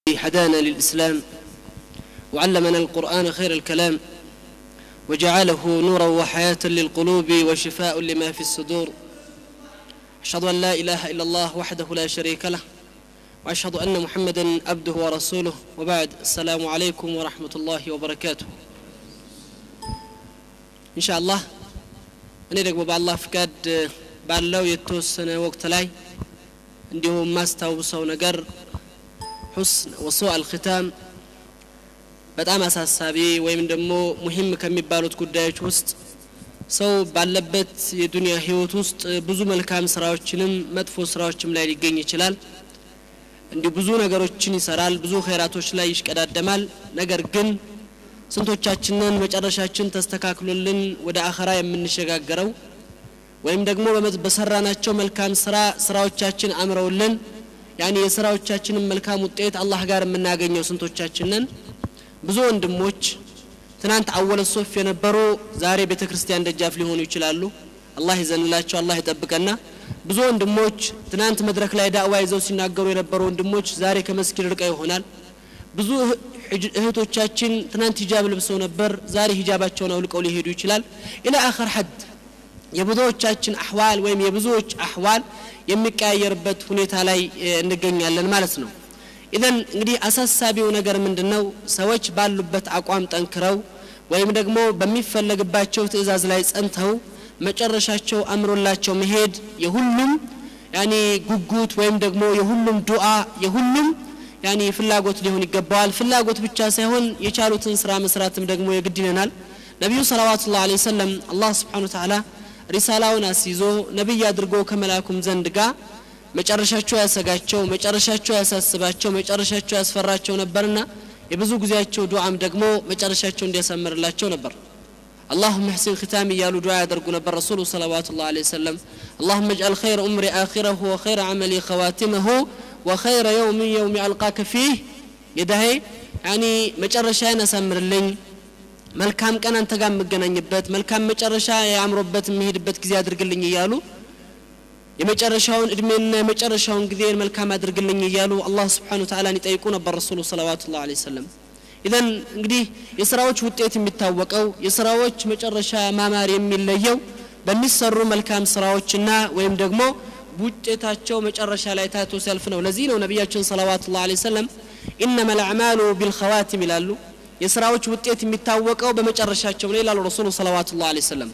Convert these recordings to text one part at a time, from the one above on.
هدانا للإسلام وعلمنا القرآن خير الكلام وجعله نورا وحياة للقلوب وشفاء لما في الصدور أشهد أن لا إله إلا الله وحده لا شريك له وأشهد أن محمدا عبده ورسوله وبعد السلام عليكم ورحمة الله وبركاته إن شاء الله እኔ ደግሞ በአላህ ፍቃድ ባለው የተወሰነ ወቅት ላይ እንዲሁም የማስታውሰው ነገር ሑስን ወሱ አልክታም በጣም አሳሳቢ ወይም ደግሞ ሙሂም ከሚባሉት ጉዳዮች ውስጥ ሰው ባለበት የዱንያ ህይወት ውስጥ ብዙ መልካም ስራዎችንም መጥፎ ስራዎችም ላይ ሊገኝ ይችላል እንዲሁ ብዙ ነገሮችን ይሰራል ብዙ ኸይራቶች ላይ ይሽቀዳደማል ነገር ግን ስንቶቻችንን መጨረሻችን ተስተካክሎልን ወደ አኸራ የምንሸጋገረው ወይም ደግሞ በሰራናቸው መልካም ስራ ስራዎቻችን አምረውልን ያኒ የስራዎቻችንን መልካም ውጤት አላህ ጋር የምናገኘው ስንቶቻችንን ብዙ ወንድሞች ትናንት አወለ ሶፍ የነበሩ ዛሬ ቤተ ክርስቲያን ደጃፍ ሊሆኑ ይችላሉ አላህ ይዘንላቸው አላህ ይጠብቀና ብዙ ወንድሞች ትናንት መድረክ ላይ ዳዕዋ ይዘው ሲናገሩ የነበሩ ወንድሞች ዛሬ ከመስጊድ ርቀው ይሆናል ብዙ እህቶቻችን ትናንት ሂጃብ ለብሰው ነበር ዛሬ ሂጃባቸውን አውልቀው ሊሄዱ ይችላል ኢላ አኸር ሐድ የብዙዎቻችን አህዋል ወይም የብዙዎች አህዋል የሚቀያየርበት ሁኔታ ላይ እንገኛለን ማለት ነው ኢዘን እንግዲህ አሳሳቢው ነገር ምንድን ነው ሰዎች ባሉበት አቋም ጠንክረው ወይም ደግሞ በሚፈለግባቸው ትእዛዝ ላይ ጸንተው መጨረሻቸው አምሮላቸው መሄድ የሁሉም ያኒ ጉጉት ወይም ደግሞ የሁሉም ዱዓ የሁሉም ያኒ ፍላጎት ሊሆን ይገባዋል ፍላጎት ብቻ ሳይሆን የቻሉትን ስራ መስራትም ደግሞ የግድ ይለናል ነቢዩ ሰለዋቱ ላ ሰለም አላህ ስብሓን ተዓላ ሪሳላውን አስይዞ ነቢይ አድርጎ ከመላኩም ዘንድ ጋር መጨረሻቸው ያሰጋቸው መጨረሻቸው ያሳስባቸው መጨረሻቸው ያስፈራቸው ነበርና የብዙ ጊዜያቸው ዱዓም ደግሞ መጨረሻቸው እንዲያሳምርላቸው ነበር اللهم احسن ختامي يا دعاء يدرق نبر رسول صلوات الله عليه وسلم اللهم اجعل خير أمري آخره وخير عملي خواتمه وخير يوم يوم ألقاك فيه يدهي يعني مጨረሻዬን አሳምርልኝ መልካም ቀን አንተ ጋር የምገናኝበት መልካም መጨረሻ ያምሮበት የሚሄድበት ጊዜ አድርግልኝ እያሉ የመጨረሻውን እድሜና የመጨረሻውን ጊዜ መልካም አድርግልኝ እያሉ አላህ ስብሓን ተዓላን ይጠይቁ ነበር ረሱሉ ሰለዋቱ ላ ሰለም ኢዘን እንግዲህ የስራዎች ውጤት የሚታወቀው የስራዎች መጨረሻ ማማር የሚለየው በሚሰሩ መልካም ስራዎችና ወይም ደግሞ ውጤታቸው መጨረሻ ላይ ታይቶ ሲያልፍ ነው ለዚህ ነው ነቢያችን ሰለዋቱ ላ ሰለም ኢነማ ልአዕማሉ ቢልኸዋቲም ይላሉ የስራዎች ውጤት የሚታወቀው በመጨረሻቸው ነው ይላሉ ረሱሉ ሰለዋቱ ላ ሰለም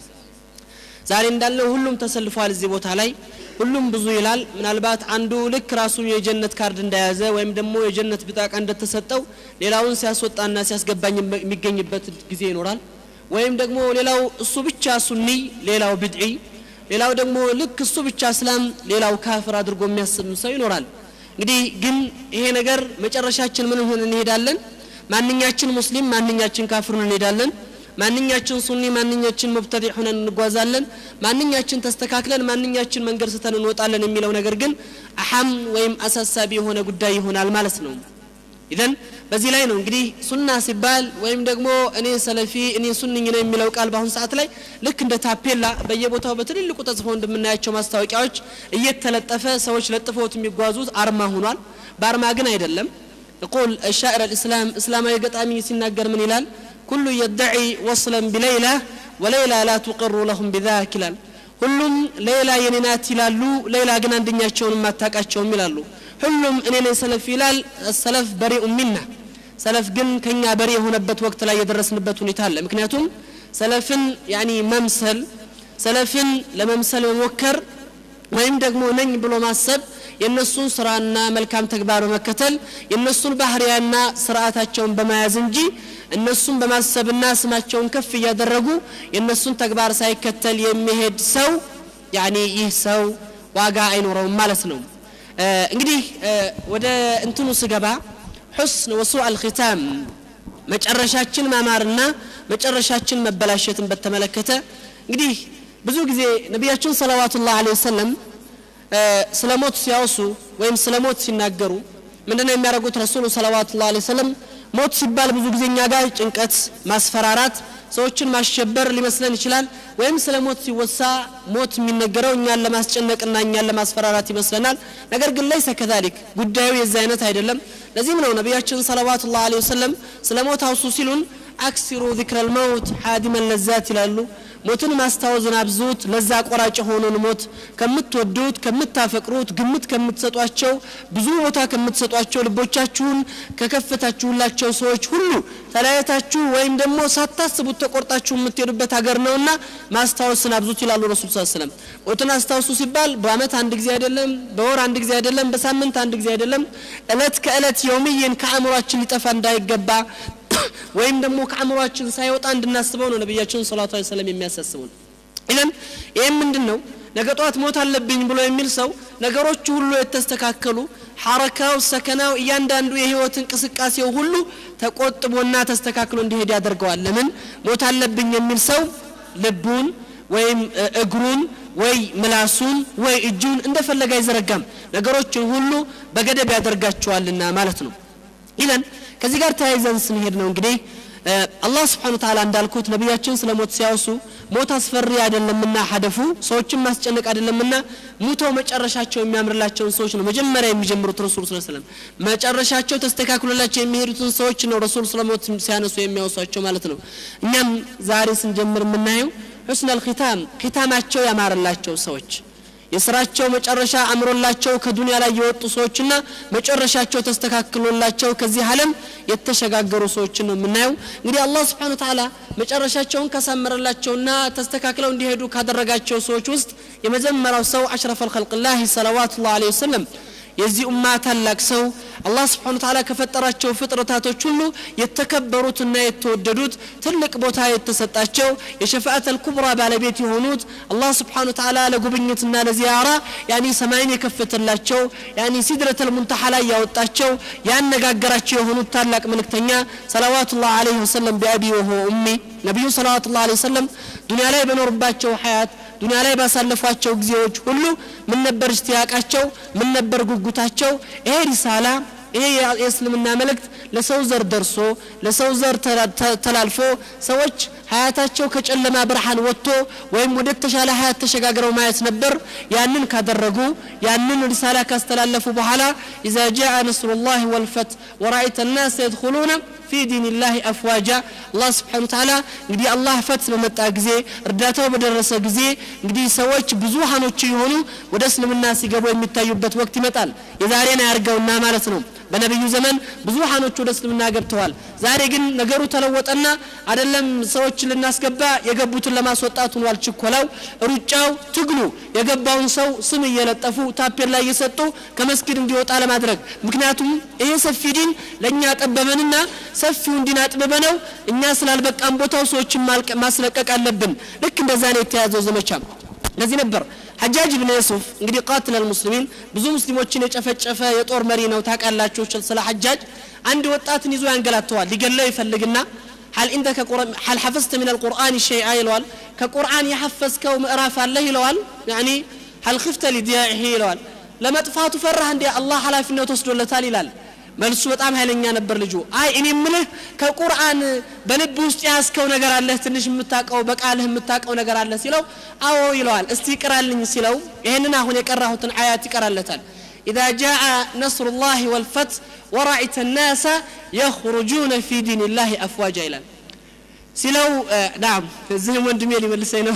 ዛሬ እንዳለው ሁሉም ተሰልፏል እዚህ ቦታ ላይ ሁሉም ብዙ ይላል ምናልባት አንዱ ልክ ራሱ የጀነት ካርድ እንደያዘ ወይም ደግሞ የጀነት ብጣቃ እንደተሰጠው ሌላውን ሲያስወጣና ሲያስገባኝ የሚገኝበት ጊዜ ይኖራል ወይም ደግሞ ሌላው እሱ ብቻ ሱኒ ሌላው ብድዒ ሌላው ደግሞ ልክ እሱ ብቻ እስላም ሌላው ካፍር አድርጎ የሚያስብ ሰው ይኖራል እንግዲህ ግን ይሄ ነገር መጨረሻችን ምን ሆን እንሄዳለን ማንኛችን ሙስሊም ማንኛችን ካፍሩን እንሄዳለን ማንኛችን ሱኒ ማንኛችን ሙብተዲዕ ሆነን እንጓዛለን ማንኛችን ተስተካክለን ማንኛችን መንገድ ስተን እንወጣለን የሚለው ነገር ግን አሐም ወይም አሳሳቢ የሆነ ጉዳይ ይሆናል ማለት ነው ኢዘን በዚህ ላይ ነው እንግዲህ ሱና ሲባል ወይም ደግሞ እኔ ሰለፊ እኔ ሱንኝ ነው የሚለው ቃል በአሁኑ ሰዓት ላይ ልክ እንደ ታፔላ በየቦታው በትልልቁ ተጽፈው እንደምናያቸው ማስታወቂያዎች እየተለጠፈ ሰዎች ለጥፈውት የሚጓዙት አርማ ሆኗል በአርማ ግን አይደለም يقول الشاعر الإسلام إسلام يقطعمي سناقر من إلال كل يدعي وصلا بليلى وليلى لا تقر لهم بذاك ይላል ሁሉም ሌላ የኔ ናት ይላሉ ሌላ ግን አንደኛቸውን ማታቃቸውም ይላሉ ሁሉም እኔ ነኝ ሰለፍ ይላል ሰለፍ በሪኡ ሚና ሰለፍ ግን ከኛ በሪ የሆነበት ወቅት ላይ የደረስንበት ሁኔታ አለ ምክንያቱም ሰለፍን ያኒ መምሰል ሰለፍን ለመምሰል መሞከር ወይም ደግሞ ነኝ ብሎ ማሰብ የእነሱን ስራና መልካም ተግባር በመከተል የእነሱን ባህርያና ስርዓታቸውን በመያዝ እንጂ እነሱን በማሰብና ስማቸውን ከፍ እያደረጉ የእነሱን ተግባር ሳይከተል የሚሄድ ሰው ያኒ ይህ ሰው ዋጋ አይኖረውም ማለት ነው እንግዲህ ወደ እንትኑ ስገባ ሑስን ወሱ አልኪታም መጨረሻችን ማማርና መጨረሻችን መበላሸትን በተመለከተ እንግዲህ ብዙ ጊዜ ነቢያችን ሰለዋቱ ላህ ወሰለም ስለ ሞት ሲያወሱ ወይም ስለ ሞት ሲናገሩ ምንድነው የሚያደርጉት ረሱሉ ሰለዋቱ ላ ሰለም ሞት ሲባል ብዙ ጊዜ እኛ ጋር ጭንቀት ማስፈራራት ሰዎችን ማሸበር ሊመስለን ይችላል ወይም ስለ ሞት ሲወሳ ሞት የሚነገረው እኛን ለማስጨነቅና እኛን ለማስፈራራት ይመስለናል ነገር ግን ለይሰ ከዛሊክ ጉዳዩ የዚ አይነት አይደለም ለዚህም ነው ነቢያችን ሰለዋቱ ላ ወሰለም ስለ ሞት አውሱ ሲሉን አክሲሩ ዚክረ ልመውት ሓዲመን ለዛት ይላሉ ሞትን ማስታወዝን አብዙት ለዛ ቆራጭ የሆነን ሞት ከምትወዱት ከምታፈቅሩት ግምት ከምትሰጧቸው ብዙ ቦታ ከምትሰጧቸው ልቦቻችሁን ከከፈታችሁላቸው ሰዎች ሁሉ ተለያየታችሁ ወይም ደግሞ ሳታስቡት ተቆርጣችሁ የምትሄዱበት ሀገር ነውና ማስታወስን አብዙት ይላሉ ረሱል ስ ስለም ሞትን አስታውሱ ሲባል በአመት አንድ ጊዜ አይደለም በወር አንድ ጊዜ አይደለም በሳምንት አንድ ጊዜ አይደለም እለት ከእለት የውምዬን ከአእምሯችን ሊጠፋ እንዳይገባ ወይም ደግሞ ከአእምሯችን ሳይወጣ እንድናስበው ነው ነቢያችን ሰላቱ ሰለም የሚያሳስቡን ኢለን ይህም ምንድን ነው ነገ ጠዋት ሞት አለብኝ ብሎ የሚል ሰው ነገሮቹ ሁሉ የተስተካከሉ ሐረካው ሰከናው እያንዳንዱ የህይወት እንቅስቃሴው ሁሉ ተቆጥቦና ተስተካክሎ እንዲሄድ ያደርገዋል ለምን ሞት አለብኝ የሚል ሰው ልቡን ወይም እግሩን ወይ ምላሱን ወይ እጁን እንደፈለገ አይዘረጋም ነገሮችን ሁሉ በገደብ ያደርጋቸዋልና ማለት ነው ኢለን ከዚህ ጋር ተያይዘን ስንሄድ ነው እንግዲህ አላህ ስብሓን ተላ እንዳልኩት ነቢያችን ስለ ሞት ሲያወሱ ሞት አስፈሪ አይደለምና ሀደፉ ሰዎችን ማስጨነቅ አይደለምና ሙተው መጨረሻቸው የሚያምርላቸውን ሰዎች ነው መጀመሪያ የሚጀምሩት ረሱል ስ ስለም መጨረሻቸው ተስተካክሎላቸው የሚሄዱትን ሰዎች ነው ረሱል ስለ ሞት ሲያነሱ የሚያወሷቸው ማለት ነው እኛም ዛሬ ስንጀምር የምናየው ሑስን አልኪታም ኪታማቸው ያማረላቸው ሰዎች የስራቸው መጨረሻ አምሮላቸው ከዱንያ ላይ የወጡ ሰዎችና መጨረሻቸው ተስተካክሎላቸው ከዚህ ዓለም የተሸጋገሩ ሰዎችን ነው የምናየው እንግዲህ አላህ ስብሓን ተላ መጨረሻቸውን ካሳመረላቸውና ተስተካክለው እንዲሄዱ ካደረጋቸው ሰዎች ውስጥ የመጀመሪያው ሰው አሽረፍ አልከልቅላህ ሰለዋቱ ላ ወሰለም የዚህ ኡማ ታላቅ ሰው አላህ ስብሓን ታላ ከፈጠራቸው ፍጥረታቶች ሁሉ የተከበሩትና የተወደዱት ትልቅ ቦታ የተሰጣቸው የሸፋአት አልኩብራ ባለቤት የሆኑት አላህ ስብሓን ታላ ለጉብኝትና ለዚያራ ያኒ ሰማይን የከፈተላቸው ያኒ ሲድረት ልሙንተሓ ላይ ያወጣቸው ያነጋገራቸው የሆኑት ታላቅ መልእክተኛ ሰለዋቱ ላህ አለህ ወሰለም ቢአቢ ወሆ ኡሚ ነቢዩ ሰለዋቱ ላህ አለህ ወሰለም ዱኒያ ላይ በኖርባቸው ሀያት ዱኒያ ላይ ባሳለፏቸው ጊዜዎች ሁሉ ምን ነበር እሽትያቃቸው ምን ነበር ጉጉታቸው ይሄ ሪሳላ ይሄ የእስልምና መልእክት ለሰው ዘር ደርሶ ለሰው ዘር ተላልፎ ሰዎች ሀያታቸው ከጨለማ ብርሃን ወጥቶ ወይም ወደ ተሻለ ሀያት ተሸጋግረው ማየት ነበር ያንን ካደረጉ ያንን ሪሳላ ካስተላለፉ በኋላ ኢዛ ጃአ ነስሩላህ ወልፈት ወራአይተ ናስ የድኹሉነ ፊ ዲንላህ አፍዋጃ አላህ ስብሓን ተዓላ እንግዲህ አላህ ፈት በመጣ ጊዜ እርዳታው በደረሰ ጊዜ እንግዲህ ሰዎች ብዙሃኖች የሆኑ ወደ እስልምና ሲገቡ የሚታዩበት ወቅት ይመጣል የዛሬን አያርገውና ማለት ነው በነቢዩ ዘመን ብዙሃኖች ወደ እስልምና ገብተዋል ዛሬ ግን ነገሩ ተለወጠና አደለም ሰዎች ልናስገባ የገቡትን ለማስወጣት ሆኗል ችኮላው ሩጫው ትግሉ የገባውን ሰው ስም እየለጠፉ ታፔላ እየሰጡ ከመስጊድ እንዲወጣ ለማድረግ ምክንያቱም ይሄ ሰፊ ዲን ለእኛ ጠበበንና ሰፊውን ዲን አጥብበነው እኛ ስላልበቃን ቦታው ሰዎችን ማስለቀቅ አለብን ልክ እንደዛ ነው የተያዘው ዘመቻ ለዚህ ነበር ሐጃጅ ብን ዩሱፍ እንግዲህ ቃትል አልሙስሊሚን ብዙ ሙስሊሞችን የጨፈጨፈ የጦር መሪ ነው ታውቃላችሁ ስለ ሐጃጅ አንድ ወጣትን ይዞ ያንገላተዋል ሊገለው ይፈልግና هل عندك هل حفظت من القرآن شيئا يلوال كقرآن يحفظ كو مئراف الله يلوال يعني هل خفت لضياعه يلوال لما تفاتو فرح عندي الله على في النوت وسدو لتال يلال መልሱ በጣም ኃይለኛ ነበር ልጁ አይ እኔ ምልህ ከቁርአን በልብ ውስጥ ያስከው ነገር አለህ ትንሽ የምታቀው በቃልህ የምታቀው ነገር አለ ሲለው አዎ ይለዋል እስቲ ይቅራልኝ ሲለው ይህንን አሁን የቀራሁትን አያት ይቀራለታል إذا جاء نصر الله والفتح ورأيت الناس يخرجون في دين الله أفواجا إلى سلو آه نعم زين وندمي لي ملسينو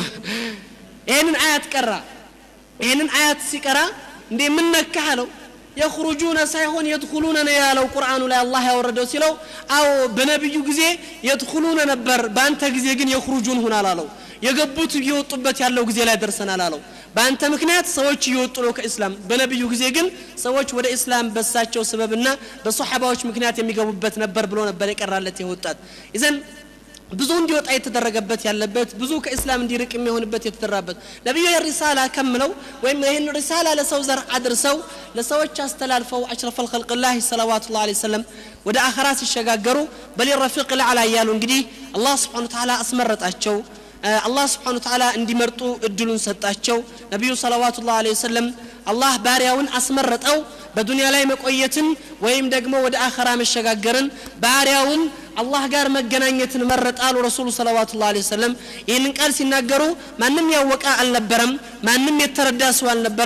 ይህንን አያት ቀራ ይህንን አያት ሲቀራ እንዴ ምን ነካህ አለው የኽሩጁነ ሳይሆን የድኹሉነ ነው ያለው ቁርአኑ ላይ አላህ ያወረደው ሲለው አዎ በነቢዩ ጊዜ የድኹሉነ ነበር በአንተ ጊዜ ግን የኽሩጁን ሁን አላለው የገቡት እየወጡበት ያለው ጊዜ ላይ ደርሰናል አለው በአንተ ምክንያት ሰዎች እየወጡ ነው ከእስላም በነቢዩ ጊዜ ግን ሰዎች ወደ እስላም በሳቸው ስበብና በሶሓባዎች ምክንያት የሚገቡበት ነበር ብሎ ነበር የቀራለት የወጣት ይዘን ብዙ እንዲወጣ የተደረገበት ያለበት ብዙ ከእስላም እንዲርቅ የሚሆንበት የተደራበት ነቢዩ የሪሳላ ከምለው ወይም ይህን ሪሳላ ለሰው ዘር አድርሰው ለሰዎች አስተላልፈው አሽረፍ አልከልቅላህ ሰለዋቱ ላ ሰለም ወደ አኸራ ሲሸጋገሩ በሊ ረፊቅ ልዓላ እያሉ እንግዲህ አላህ ስብሓን ተዓላ አስመረጣቸው አላህ ስብሓን ተዓላ እንዲመርጡ እድሉን ሰጣቸው ነቢዩ ሰለዋቱ ላ ወሰለም አላህ ባሪያውን አስመረጠው በዱንያ ላይ መቆየትን ወይም ደግሞ ወደ አኸራ መሸጋገርን ባሪያውን አላህ ጋር መገናኘትን መረጣሉ ረሱሉ ሰለዋቱ ላ ወሰለም ይህንን ቃል ሲናገሩ ማንም ያወቀ አልነበረም ማንም የተረዳ ሰው አልነበረም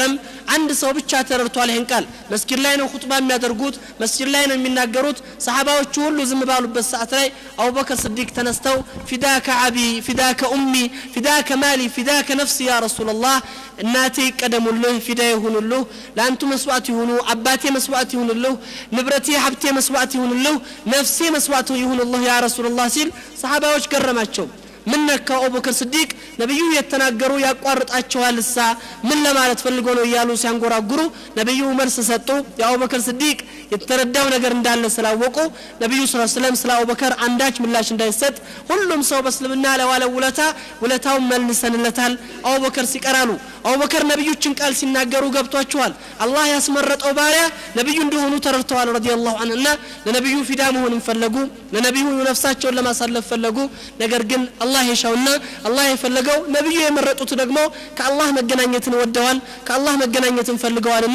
አንድ ሰው ብቻ ተረድቷል ይህን ቃል መስጊድ ላይ ነው ሁጥባ የሚያደርጉት መስጊድ ላይ ነው የሚናገሩት ሰሓባዎቹ ሁሉ ዝም ባሉበት ሰዓት ላይ አቡበከር ስዲቅ ተነስተው ፊዳከ አቢ ፊዳከ ኡሚ ፊዳከ ማሊ ፊዳከ ነፍሲ ያ ረሱላላህ እናቴ ይቀደሙልህ ፊዳ ይሁኑልህ ለአንቱ መስዋዕት ይሁኑ አባቴ መስዋዕት ይሁንልህ ንብረቴ ሀብቴ መስዋዕት ይሁንልህ ነፍሴ መስዋዕት ይሁንልህ ያ ረሱላላህ ሲል ሰሓባዎች ገረማቸው ምን ነካው አቡበክር ስዲቅ ነቢዩ የተናገሩ ያቋርጣቸዋል እሳ ምን ለማለት ፈልጎ ነው እያሉ ሲያንጎራጉሩ ነቢዩ መልስ ሰጡ የአቡበክር ስዲቅ የተረዳው ነገር እንዳለ ስላወቁ ነቢዩ ስ ስለም ስለ አቡበከር አንዳች ምላሽ እንዳይሰጥ ሁሉም ሰው በእስልምና ለዋለው ውለታ ውለታውን መልሰንለታል አቡበከር ሲቀራሉ አቡበከር ነቢዮችን ቃል ሲናገሩ ገብቷቸዋል አላህ ያስመረጠው ባሪያ ነቢዩ እንደሆኑ ተረድተዋል ረዲ ላሁ አንሁ እና ለነቢዩ ፊዳ መሆንን ፈለጉ ለነቢዩ ነፍሳቸውን ለማሳለፍ ፈለጉ ነገር ግን አላህ የሻውና አላህ የፈለገው ነቢዩ የመረጡት ደግሞ ከአላህ መገናኘትን ወደዋል ከአላህ መገናኘትን ፈልገዋልና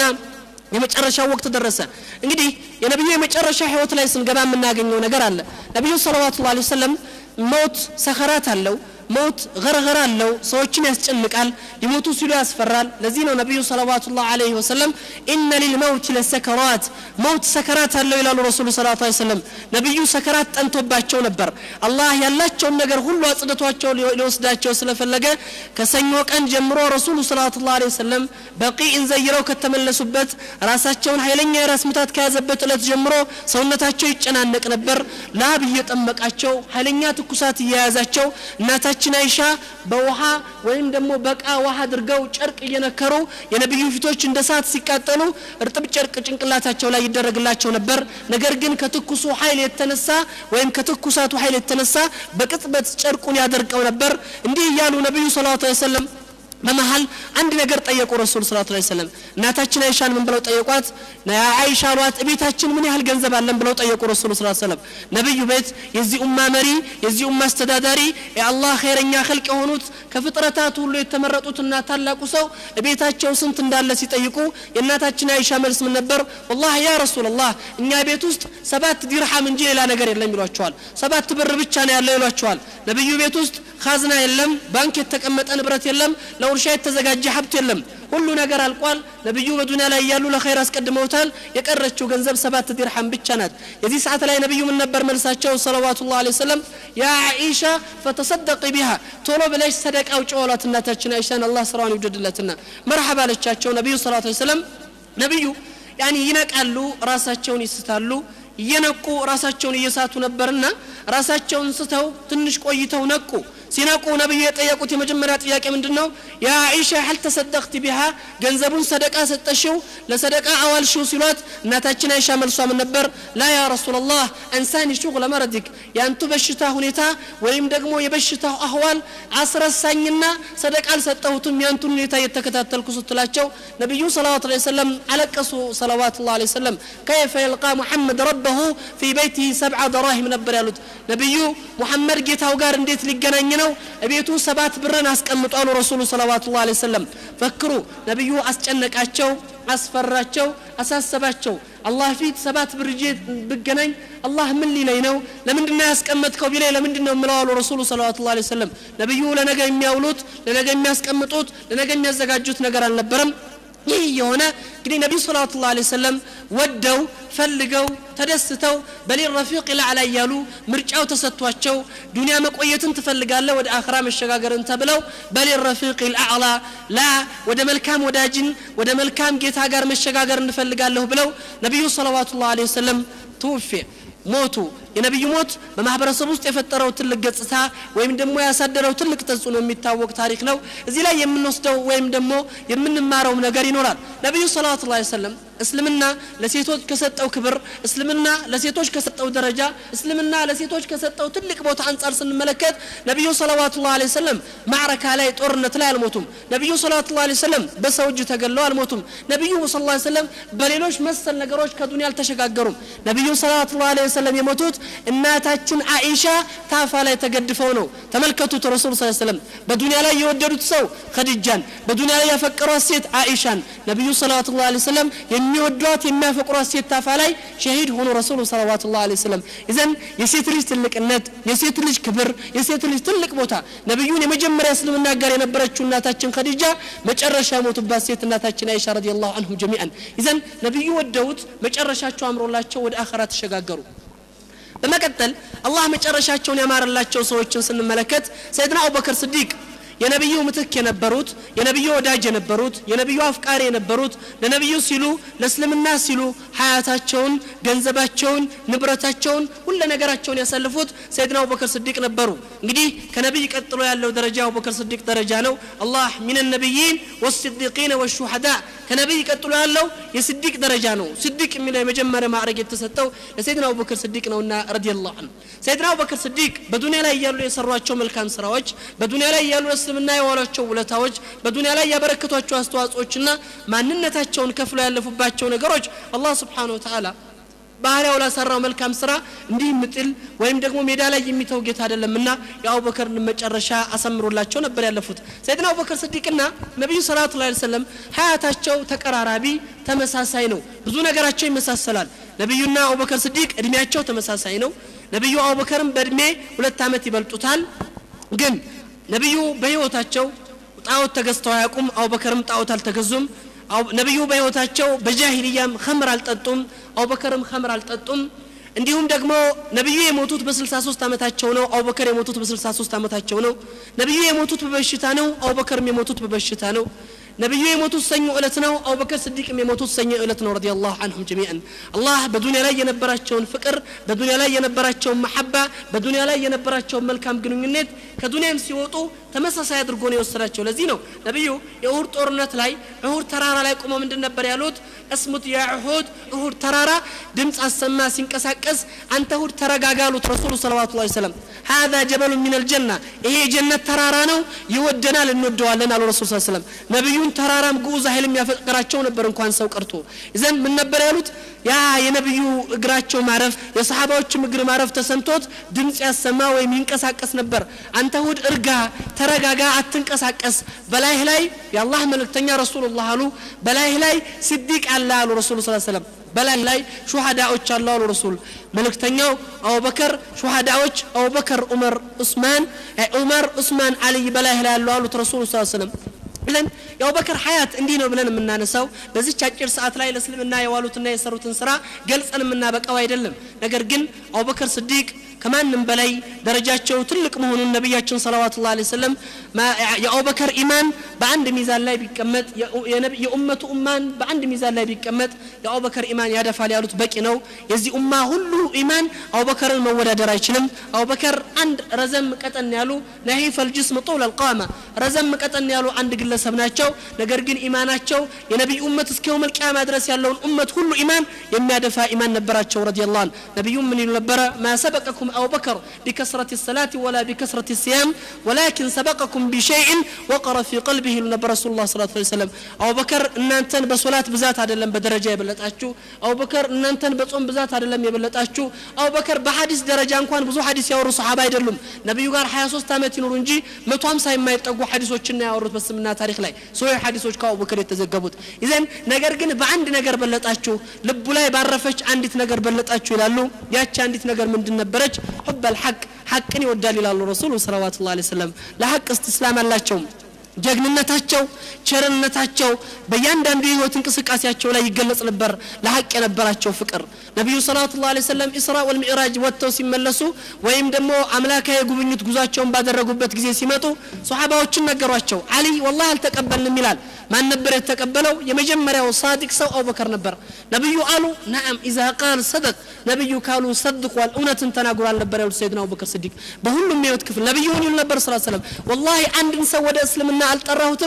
የመጨረሻው ወቅት ደረሰ እንግዲህ የነቢዩ የመጨረሻ ህይወት ላይ ስንገባ የምናገኘው ነገር አለ ነቢዩ ሰለዋቱ ላ ሰለም ሞት ሰኸራት አለው ሞት ገርገር አለው ሰዎችን ያስጨንቃል ሊሞቱ ሲሉ ያስፈራል ለዚህ ነው ነቢዩ ሰለዋቱ ላሁ አለህ ወሰለም ኢነ ሊልመውት ለሰከራት መውት ሰከራት አለው ይላሉ ረሱሉ ስ ላ ሰለም ነቢዩ ሰከራት ጠንቶባቸው ነበር አላህ ያላቸውን ነገር ሁሉ አጽድቷቸው ሊወስዳቸው ስለፈለገ ከሰኞ ቀን ጀምሮ ረሱሉ ሰለዋቱ ላ ወሰለም በቂኢን ዘይረው ከተመለሱበት ራሳቸውን ኃይለኛ የራስ ምታት ከያዘበት እለት ጀምሮ ሰውነታቸው ይጨናነቅ ነበር ላብ እየጠመቃቸው ኃይለኛ ትኩሳት እየያዛቸው እናታ እናታችን አይሻ በውሃ ወይም ደግሞ በቃ ውሃ አድርገው ጨርቅ እየነከሩ የነቢዩ ፊቶች እንደ ሰዓት ሲቃጠሉ እርጥብ ጨርቅ ጭንቅላታቸው ላይ ይደረግላቸው ነበር ነገር ግን ከትኩሱ ኃይል የተነሳ ወይም ከትኩሳቱ ኃይል የተነሳ በቅጽበት ጨርቁን ያደርቀው ነበር እንዲህ እያሉ ነቢዩ ሰለዋቱ ሰለም በመሀል አንድ ነገር ጠየቁ ረሱል ስላት ላ ሰለም እናታችን አይሻን ምን ብለው ጠየቋት አይሻ አሏት ቤታችን ምን ያህል ገንዘብ አለን ብለው ጠየቁ ረሱል ስላት ሰለም ነቢዩ ቤት የዚህ ኡማ መሪ የዚህ ኡማ አስተዳዳሪ የአላህ ኸይረኛ ኸልቅ የሆኑት ከፍጥረታት ሁሉ የተመረጡትና ታላቁ ሰው ቤታቸው ስንት እንዳለ ሲጠይቁ የእናታችን አይሻ መልስ ምን ነበር ወላህ ያ ረሱላላህ እኛ ቤት ውስጥ ሰባት ዲርሃም እንጂ ሌላ ነገር የለም ይሏቸዋል ሰባት ብር ብቻ ነው ያለው ይሏቸዋል ነቢዩ ቤት ውስጥ ካዝና የለም ባንክ የተቀመጠ ንብረት የለም ለውርሻ የተዘጋጀ ሀብት የለም ሁሉ ነገር አልቋል ነቢዩ በዱኒያ ላይ እያሉ ለኸይር አስቀድመውታል የቀረችው ገንዘብ ሰባት ዲርሃም ብቻ ናት የዚህ ሰዓት ላይ ነቢዩ ምን ነበር መልሳቸው ሰለዋቱ ላ ሰለም ያ አይሻ ፈተሰደቂ ቢሃ ቶሎ ብለሽ ሰደቃ ውጭ ወሏት እናታችን አይሻን አላህ ስራዋን ይውደድለትና መርሐባ አለቻቸው ነቢዩ ሰለዋቱ ሰለም ነቢዩ ያኒ ይነቃሉ ራሳቸውን ይስታሉ እየነቁ ራሳቸውን እየሳቱ ነበርና ራሳቸውን ስተው ትንሽ ቆይተው ነቁ ሲነቁ ነቢዩ የጠየቁት የመጀመሪያ ጥያቄ ምንድን ነው ያ አይሻ ሀል ተሰደቅቲ ቢሃ ገንዘቡን ሰደቃ ሰጠሽው ለሰደቃ አዋልሽው ሲሏት እናታችን አይሻ መልሷ ምን ነበር ላ ያ ረሱላላህ አንሳኒ ሹግለ መረዲክ የአንቱ በሽታ ሁኔታ ወይም ደግሞ የበሽታው አህዋል አስረሳኝና ሰደቃ አልሰጠሁትም ያንቱን ሁኔታ እየተከታተልኩ ስትላቸው ነቢዩ ሰለዋት ላ ሰለም አለቀሱ ሰለዋት ላ ሰለም ከይፈ የልቃ ሙሐመድ ረበሁ ፊ በይቲህ ሰብዓ ደራሂም ነበር ያሉት ነቢዩ ሙሐመድ ጌታው ጋር እንዴት ሊገናኝ ነው እቤቱ ሰባት ብርን አስቀምጧሉ ረሱሉ ሰለዋቱ ላ ሰለም ፈክሩ ነቢዩ አስጨነቃቸው አስፈራቸው አሳሰባቸው አላህ ፊት ሰባት ብር ይዤ ብገናኝ አላህ ምን ሊለኝ ነው ለምንድን ነው ያስቀመጥከው ቢላይ ለምንድን ነው የምለዋሉ ረሱሉ ሰለዋቱ ላ ሰለም ነቢዩ ለነገ የሚያውሉት ለነገ የሚያስቀምጡት ለነገ የሚያዘጋጁት ነገር አልነበረም ይህ የሆነ እንግዲህ ነቢዩ ሰለዋቱ ላ ሰለም ወደው ፈልገው ተደስተው በሊል ረፊቅ ላዕላ እያሉ ምርጫው ተሰጥቷቸው ዱንያ መቆየትን ትፈልጋለ ወደ አኽራ መሸጋገርን ተብለው በሊል ረፊቅ ልአዕላ ላ ወደ መልካም ወዳጅን ወደ መልካም ጌታ ጋር መሸጋገር እንፈልጋለሁ ብለው ነቢዩ ሰለዋቱ ላ ወሰለም ትውፌ ሞቱ የነቢዩ ሞት በማህበረሰብ ውስጥ የፈጠረው ትልቅ ገጽታ ወይም ደግሞ ያሳደረው ትልቅ ተጽዕኖ የሚታወቅ ታሪክ ነው እዚህ ላይ የምንወስደው ወይም ደግሞ የምንማረውም ነገር ይኖራል ነቢዩ ሰለዋቱ ላ ሰለም እስልምና ለሴቶች ከሰጠው ክብር እስልምና ለሴቶች ከሰጠው ደረጃ እስልምና ለሴቶች ከሰጠው ትልቅ ቦታ አንጻር ስንመለከት ነቢዩ ሰለዋቱ ላ ሰለም ማዕረካ ላይ ጦርነት ላይ አልሞቱም ነቢዩ ሰለዋቱ ላ ሰለም በሰው እጅ ተገለው አልሞቱም ነቢዩ ስ ሰለም በሌሎች መሰል ነገሮች ከዱኒያ አልተሸጋገሩም ነቢዩ ሰለዋቱ ላ ሰለም የሞቱት እናታችን አኢሻ ታፋ ላይ ተገድፈው ነው ተመልከቱት ረሱል ስ ሰለም በዱንያ ላይ የወደዱት ሰው ከድጃን በዱንያ ላይ ያፈቀሯት ሴት አኢሻን ነቢዩ ሰለዋት ላ ሰለም የሚወዷት የሚያፈቅሯት ሴት ታፋ ላይ ሸሂድ ሆኑ ረሱሉ ሰለዋት ላ ሰለም ይዘን የሴት ልጅ ትልቅነት የሴት ልጅ ክብር የሴት ልጅ ትልቅ ቦታ ነቢዩን የመጀመሪያ እስልምና ጋር የነበረችው እናታችን ከዲጃ መጨረሻ የሞቱባት ሴት እናታችን አይሻ ረዲ ላሁ አንሁም ጀሚአን ይዘን ነቢዩ ወደውት መጨረሻቸው አምሮላቸው ወደ አኸራ ተሸጋገሩ በመቀጠል አላህ መጨረሻቸውን ያማረላቸው ሰዎችን ስንመለከት ሰይድና አቡበከር ስዲቅ የነቢዩ ምትክ የነበሩት የነቢዩ ወዳጅ የነበሩት የነቢዩ አፍቃሪ የነበሩት ለነቢዩ ሲሉ ለእስልምና ሲሉ ሀያታቸውን ገንዘባቸውን ንብረታቸውን ሁለ ነገራቸውን ያሳልፉት ሰይድና አቡበከር ስዲቅ ነበሩ እንግዲህ ከነቢይ ቀጥሎ ያለው ደረጃ አቡበከር ስዲቅ ደረጃ ነው አላህ ሚን ነቢይን ወስዲቂን ወሹሐዳ ከነቢይ ቀጥሎ ያለው የስዲቅ ደረጃ ነው ስዲቅ የሚለው የመጀመሪያ ማዕረግ የተሰጠው ለሰይድና አቡበከር ስዲቅ ነውና ረዲየላሁ ዐንሁ ሰይድና አቡበከር ስዲቅ በዱንያ ላይ እያሉ የሰሯቸው መልካም ስራዎች በዱንያ ላይ እያሉ እስልምና የዋሏቸው ውለታዎች በዱንያ ላይ ያበረከቷቸው አስተዋጽኦችና ማንነታቸውን ከፍሎ ያለፉባቸው ነገሮች አላህ ስብሓን ወተዓላ ባህሪያው ላሰራው መልካም ስራ እንዲህ ምጥል ወይም ደግሞ ሜዳ ላይ የሚተው ጌታ አይደለምና የአቡበከርን መጨረሻ አሰምሮላቸው ነበር ያለፉት ሰይድና አቡበከር ስዲቅና ነቢዩ ሰላቱ ላ ሰለም ሀያታቸው ተቀራራቢ ተመሳሳይ ነው ብዙ ነገራቸው ይመሳሰላል ነቢዩና አቡበከር ስዲቅ እድሜያቸው ተመሳሳይ ነው ነቢዩ አቡበከርም በእድሜ ሁለት ዓመት ይበልጡታል ግን ነቢዩ በህይወታቸው ጣዖት ተገዝተው አያውቁም አቡበከርም ጣዖት አልተገዙም ነቢዩ በህይወታቸው በጃሂልያም ከምር አልጠጡም አቡበከርም ከምር አልጠጡም እንዲሁም ደግሞ ነቢዩ የሞቱት በ63 ዓመታቸው ነው አቡበከር የሞቱት በ63 ዓመታቸው ነው ነቢዩ የሞቱት በበሽታ ነው አቡበከርም የሞቱት በበሽታ ነው ነቢዩ የሞቱት ሰኞ እለት ነው አቡበከር ስዲቅም የሞቱት ሰኞ እለት ነው ረዲ ላሁ አንሁም ጀሚአን አላህ በዱንያ ላይ የነበራቸውን ፍቅር በዱንያ ላይ የነበራቸውን መሐባ በዱንያ ላይ የነበራቸውን መልካም ግንኙነት ከዱንያም ሲወጡ ተመሳሳይ አድርጎ ነው የወሰዳቸው ለዚህ ነው ነቢዩ የእሁድ ጦርነት ላይ እሁድ ተራራ ላይ ቆመው ምንድን ነበር ያሉት እስሙት ያ እሁድ እሁድ ተራራ ድምፅ አሰማ ሲንቀሳቀስ አንተ እሁድ ተረጋጋ አሉት ረሱሉ ሰለዋቱ ላ ሰለም ሀዛ ጀበሉ ሚን አልጀና ይሄ የጀነት ተራራ ነው ይወደናል እንወደዋለን አሉ ረሱል ስ ሰለም ነቢዩን ተራራም ግዑዝ ኃይል የሚያፈቅራቸው ነበር እንኳን ሰው ቀርቶ ይዘን ምን ነበር ያሉት ያ የነቢዩ እግራቸው ማረፍ የሰሓባዎችም እግር ማረፍ ተሰምቶት ድምፅ ያሰማ ወይም ይንቀሳቀስ ነበር አንተ እሁድ እርጋ ተረጋጋ አትንቀሳቀስ በላይህ ላይ የአላህ መልእክተኛ ረሱሉላህ አሉ በላይህ ላይ ስዲቅ አለ አሉ ረሱሉ ስ ሰለም በላይ ላይ ሹሃዳዎች አሉ አሉ ረሱል መልእክተኛው አቡበከር ሹሃዳዎች አቡበከር ዑመር ዑስማን ዑመር ዑስማን አልይ በላይ ላይ ያሉ አሉት ረሱሉ ስ ሰለም ብለን የአቡበከር ሀያት እንዲህ ነው ብለን የምናነሳው በዚች አጭር ሰዓት ላይ ለእስልምና የዋሉትና የሰሩትን ስራ ገልጸን የምናበቃው አይደለም ነገር ግን አቡበከር ስዲቅ ከማንም በላይ ደረጃቸው ትልቅ መሆኑን ነቢያችን ሰለዋቱ ላ ሰለም የአቡበከር ኢማን በአንድ ሚዛን ላይ ቢቀመጥ የኡመቱ ኡማን በአንድ ሚዛን ላይ ቢቀመጥ የአቡበከር ኢማን ያደፋል ያሉት በቂ ነው የዚህ ኡማ ሁሉ ኢማን አቡበከርን መወዳደር አይችልም አቡበከር አንድ ረዘም ቀጠን ያሉ ነሂፍ አልጅስም ጡል አልቃማ ረዘም ቀጠን ያሉ አንድ ግለሰብ ናቸው ነገር ግን ኢማናቸው የነቢይ ኡመት እስከ የውም ልቅያማ ድረስ ያለውን ኡመት ሁሉ ኢማን የሚያደፋ ኢማን ነበራቸው ረዲ ላሁ ነቢዩ ምን ይሉ ነበረ ማ ሰበቀኩም أو بكر بكثرة الصلاة ولا بكثرة الصيام ولكن سبقكم بشيء وقر في قلبه لنبي رسول الله صلى الله عليه وسلم أو بكر إن أنتن بصلاة بذات هذا لم بدرجة يبلتاتشو أو بكر إن أنتن بصوم بذات هذا لم يبلتاتشو أو بكر بحديث درجة أنكوان بزو حديث يورو صحابة يدلهم نبي قال حياة سوست تامت ينور انجي متوام ساي ما يتقو حديث وچنا يورو بس منا تاريخ لاي سوي حديث وچ كاو بكر يتزقبوت إذن نجر جن بعند نجر بلتاتشو لب لاي بعرفش عندت نجر بلتاتشو لالو ياتش عندت نجر من دن نبرج حب الحق حقን ይወዳል ይላሉ ረሱሉ ሰለዋቱ ላ ሰለም ለሐቅ እስትስላም አላቸውም ጀግንነታቸው ቸርነታቸው በእያንዳንዱ የህይወት እንቅስቃሴያቸው ላይ ይገለጽ ነበር ለሀቅ የነበራቸው ፍቅር ነቢዩ ሰለዋቱ ላ ሰለም ኢስራ ወልሚዕራጅ ወጥተው ሲመለሱ ወይም ደግሞ አምላካዊ ጉብኝት ጉዟቸውን ባደረጉበት ጊዜ ሲመጡ ሶሓባዎችን ነገሯቸው አሊ ወላሂ አልተቀበልንም ይላል ማን ነበር የተቀበለው የመጀመሪያው ሳዲቅ ሰው አቡበከር ነበር ነቢዩ አሉ ናም ኢዛ ቃል ሰደቅ ነቢዩ ካሉ ሰድቋል እውነትን ተናግሯል ነበር ያሉት ሰይድና አቡበከር ስዲቅ በሁሉም የህይወት ክፍል ነቢዩ ምን ይሉ ነበር ስ ሰለም ወላሂ አንድን ሰው ወደ እስልምና አልጠራሁትም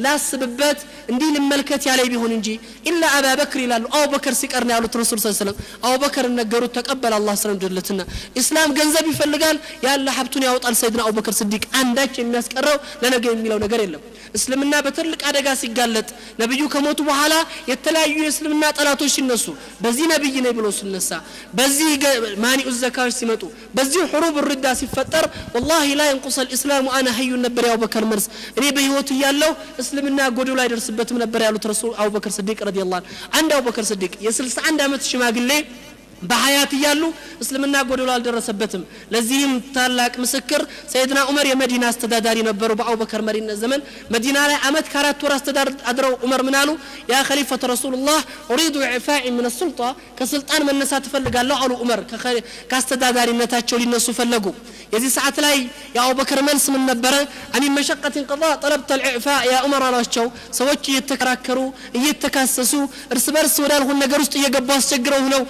ላስብበት እንዲህ ልመልከት ያለኝ ቢሆን እንጂ ኢላ አባ በክር ይላሉ አቡበከር ሲቀር ነው ያሉት ረሱል ስ ሰለም አቡበከር ነገሩት ተቀበል አላህ ስለምድለትና ኢስላም ገንዘብ ይፈልጋል ያለ ሀብቱን ያወጣል ሰይድና አቡበከር ስዲቅ አንዳች የሚያስቀረው ለነገ የሚለው ነገር የለም እስልምና በትልቅ አደጋ ሲጋለጥ ነቢዩ ከሞቱ በኋላ የተለያዩ የእስልምና ጠላቶች ሲነሱ በዚህ ነቢይ ነኝ ብሎ ሲነሳ በዚህ ማኒኡ ዘካዎች ሲመጡ በዚህ ሕሩብ ርዳ ሲፈጠር ወላሂ ላ የንቁሰ ልእስላሙ አነ ሀዩን ነበር የአቡበከር መልስ እኔ በህይወቱ እያለሁ እስልምና ጎዶሎ አይደርስበትም ነበር ያሉት ረሱል አቡበከር ስዲቅ ረዲ ላ አንድ አቡበከር ስዲቅ የ61 ዓመት ሽማግሌ በሀያት እያሉ እስልምና ጎደሎ አልደረሰበትም ለዚህም ታላቅ ምስክር ሰይድና ዑመር የመዲና አስተዳዳሪ ነበሩ በአቡበከር መሪነት ዘመን መዲና ላይ አመት ከአራት ወር አስተዳድረው ዑመር ምን አሉ ያ ከሊፈተ ረሱሉላህ ኡሪዱ ኢዕፋኢ ምን ሱልጣ ከስልጣን መነሳት እፈልጋለሁ አሉ ዑመር ከአስተዳዳሪነታቸው ሊነሱ ፈለጉ የዚህ ሰዓት ላይ የአቡበከር መልስ ምን ነበረ አሚን መሸቀትን ቀض ጠለብተ ልዕፋ ያ ዑመር አሏቸው ሰዎች እየተከራከሩ እየተካሰሱ እርስ በርስ ወዳልሆን ነገር ውስጥ እየገቡ አስቸግረው ነው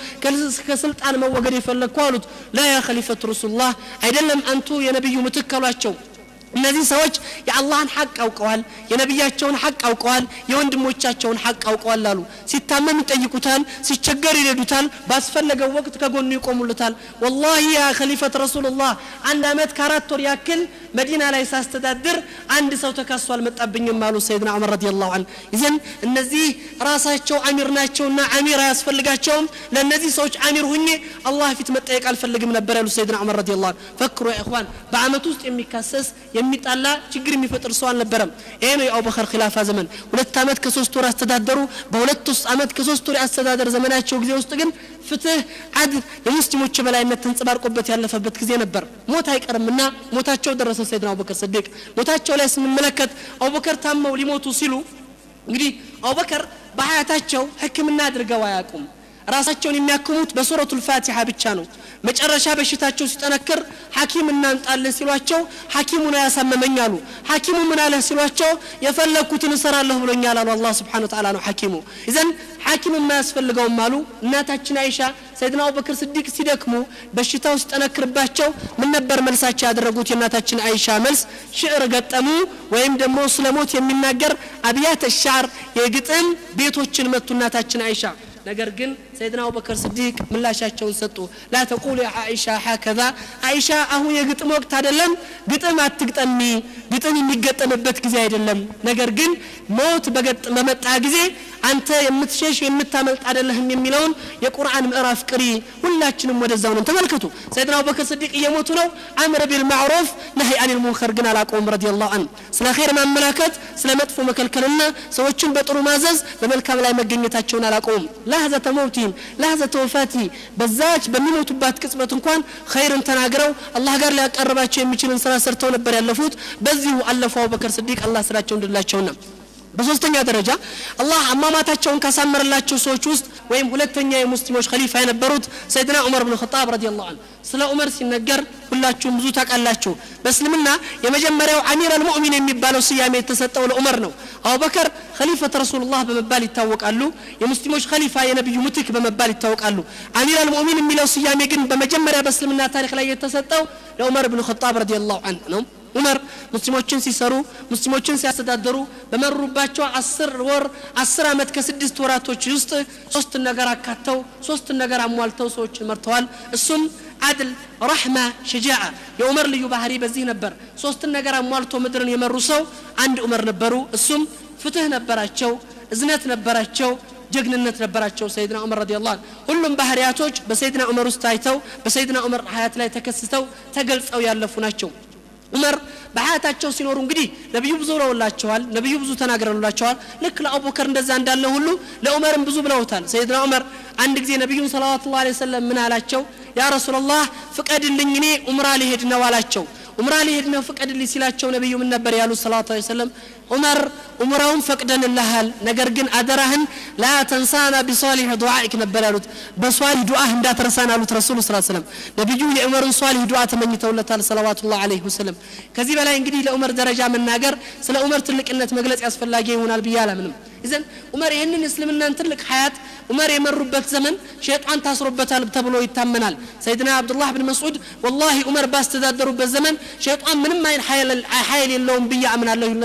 ከስልጣን መወገድ የፈለግኩ አሉት ላ ያ ከሊፈት ረሱሉላህ አይደለም አንቱ የነቢዩ ምትክ አሏቸው እነዚህ ሰዎች የአላህን ሐቅ አውቀዋል የነቢያቸውን ሐቅ አውቀዋል የወንድሞቻቸውን ሐቅ አውቀዋል አሉ ሲታመም ይጠይቁታል ሲቸገር ይረዱታል ባስፈለገው ወቅት ከጎኑ ይቆሙልታል ወላሂ ያ ከሊፈት ረሱሉላህ አንድ አመት ከአራት ወር ያክል መዲና ላይ ሳስተዳድር አንድ ሰው ተካሶ አልመጣብኝም አሉ ሰይድና ዑመር ረዲ ላሁ አን ይዘን እነዚህ ራሳቸው አሚር ናቸውና አሚር አያስፈልጋቸውም ለእነዚህ ሰዎች አሚር ሁኜ አላህ ፊት መጠየቅ አልፈልግም ነበር ያሉ ሰይድና ዑመር ረዲ ላሁ ፈክሩ ያ ኢኽዋን በአመት ውስጥ የሚካሰስ የሚጣላ ችግር የሚፈጥር ሰው አልነበረም ይሄ ነው የአቡበከር ኪላፋ ዘመን ሁለት አመት ከሶስት ወር አስተዳደሩ በሁለት ውስጥ አመት ከሶስት ወር የአስተዳደር ዘመናቸው ጊዜ ውስጥ ግን ፍትህ አድል የሙስሊሞች የበላይነት ተንጸባርቆበት ያለፈበት ጊዜ ነበር ሞት አይቀርምና ሞታቸው ደረሰ ሰይድና አቡበከር ስዲቅ ሞታቸው ላይ ስንመለከት አቡበከር ታመው ሊሞቱ ሲሉ እንግዲህ አቡበከር በሀያታቸው ህክምና አድርገው አያውቁም ራሳቸውን የሚያክሙት በሱረቱ ልፋቲሓ ብቻ ነው መጨረሻ በሽታቸው ሲጠነክር ሐኪም እናምጣልህ ሲሏቸው ሐኪሙን አያሳመመኝ አሉ ሐኪሙ ምን አለህ ሲሏቸው የፈለግኩትን እሰራለሁ ብሎኛል አሉ አላህ ስብሓን ተዓላ ነው ሐኪሙ ይዘን ሐኪም የማያስፈልገውም አሉ እናታችን አይሻ ሰይድና አቡበክር ስዲቅ ሲደክሙ በሽታው ሲጠነክርባቸው ምን ነበር መልሳቸው ያደረጉት የእናታችን አይሻ መልስ ሽዕር ገጠሙ ወይም ደግሞ ስለ ሞት የሚናገር አብያተ ሻዕር የግጥም ቤቶችን መቱ እናታችን አይሻ ነገር ግን ሰይድና አቡበከር ስዲቅ ምላሻቸውን ሰጡ ላ ተቁሉ አይሻ ሀከዛ አይሻ አሁን የግጥም ወቅት አይደለም ግጥም አትግጠሚ ግጥም የሚገጠምበት ጊዜ አይደለም ነገር ግን ሞት በመጣ ጊዜ አንተ የምትሸሽ የምታመልጥ አይደለህም የሚለውን የቁርአን ምዕራፍ ቅሪ ሁላችንም ወደዛው ነን ተመልከቱ ሰይድና አቡበከር ስዲቅ እየሞቱ ነው አምር ቢልማዕሩፍ ነህይ አኒል ሙንከር ግን አላቆም ረዲ ላሁ አን ስለ ኸይር ማመላከት ስለ መጥፎ መከልከልና ሰዎችን በጥሩ ማዘዝ በመልካም ላይ መገኘታቸውን አላቆሙም ላህዘተ መውቲም ላህዘተ ወፋቲ በዛች በሚሞቱባት ቅጽበት እንኳን ኸይርን ተናግረው አላህ ጋር ሊያቀርባቸው የሚችልን ስራ ሰርተው ነበር ያለፉት በዚሁ አለፉ አቡበከር ስዲቅ አላህ ስራቸው እንድላቸውና በሶስተኛ ደረጃ አላህ አሟሟታቸውን ካሳመረላቸው ሰዎች ውስጥ ወይም ሁለተኛ የሙስሊሞች ከሊፋ የነበሩት ሰይድና ዑመር ብን ኸጣብ ረዲ ላሁ አን ስለ ዑመር ሲነገር ሁላችሁም ብዙ ታውቃላችሁ በእስልምና የመጀመሪያው አሚር አልሙእሚን የሚባለው ስያሜ የተሰጠው ለዑመር ነው አቡበከር ከሊፈት ረሱሉላህ በመባል ይታወቃሉ የሙስሊሞች ከሊፋ የነቢዩ ምትክ በመባል ይታወቃሉ አሚር አልሙእሚን የሚለው ስያሜ ግን በመጀመሪያ በእስልምና ታሪክ ላይ የተሰጠው ለዑመር ብን ኸጣብ ረዲ ላሁ አን ነው ዑመር ሙስሊሞችን ሲሰሩ ሙስሊሞችን ሲያስተዳደሩ በመሩባቸው አስር ወር አስር ዓመት ከስድስት ወራቶች ውስጥ ሶስት ነገር አካተው ሶስት ነገር አሟልተው ሰዎችን መርተዋል እሱም አድል ረሕማ ሸጃዓ የዑመር ልዩ ባህሪ በዚህ ነበር ሶስትን ነገር አሟልቶ ምድርን የመሩ ሰው አንድ ዑመር ነበሩ እሱም ፍትህ ነበራቸው እዝነት ነበራቸው ጀግንነት ነበራቸው ሰይድና ዑመር ረዲ ላሁ ሁሉም ባህርያቶች በሰይድና ዑመር ውስጥ ታይተው በሰይድና ዑመር ሀያት ላይ ተከስተው ተገልጸው ያለፉ ናቸው ዑመር በሀያታቸው ሲኖሩ እንግዲህ ነቢዩ ብዙ ብለውላቸዋል ነቢዩ ብዙ ተናግረውላቸዋል ልክ ለአቡበከር እንደዛ እንዳለ ሁሉ ለዑመርም ብዙ ብለውታል ሰይድና ዑመር አንድ ጊዜ ነቢዩን ሰለዋቱ ላ ሰለም ምን አላቸው ያ ረሱላላህ ፍቀድልኝ እኔ ዑምራ ሊሄድ ነው አላቸው ዑምራ ሊሄድ ነው ፍቀድልኝ ሲላቸው ነቢዩ ምን ነበር ያሉት ሰለዋቱ ላ ሰለም ዑመር ዑምራውን ፈቅደንልሃል ነገር ግን አደራህን ላ ተንሳና ቢሷሊሕ ዱዓኢክ ነበር ያሉት በሷሊህ ዱዓህ እንዳትረሳን አሉት ረሱሉ ስ ሰለም ነቢዩ የዑመርን ሷሊህ ዱዓ ተመኝተውለታል ሰለዋቱላህ አለይህ ወሰለም ከዚህ በላይ እንግዲህ ለዑመር ደረጃ መናገር ስለ ዑመር ትልቅነት መግለጽ ያስፈላጊ ይሆናል ብዬ አላምንም ይዘን ዑመር ይህንን እስልምናን ትልቅ ሀያት ዑመር የመሩበት ዘመን ሸይጣን ታስሮበታል ተብሎ ይታመናል ሰይድና አብዱላህ ብን መስዑድ ወላሂ ዑመር ባስተዳደሩበት ዘመን ሸይጣን ምንም አይን ኃይል የለውም ብዬ አምናለሁ ይል ነበር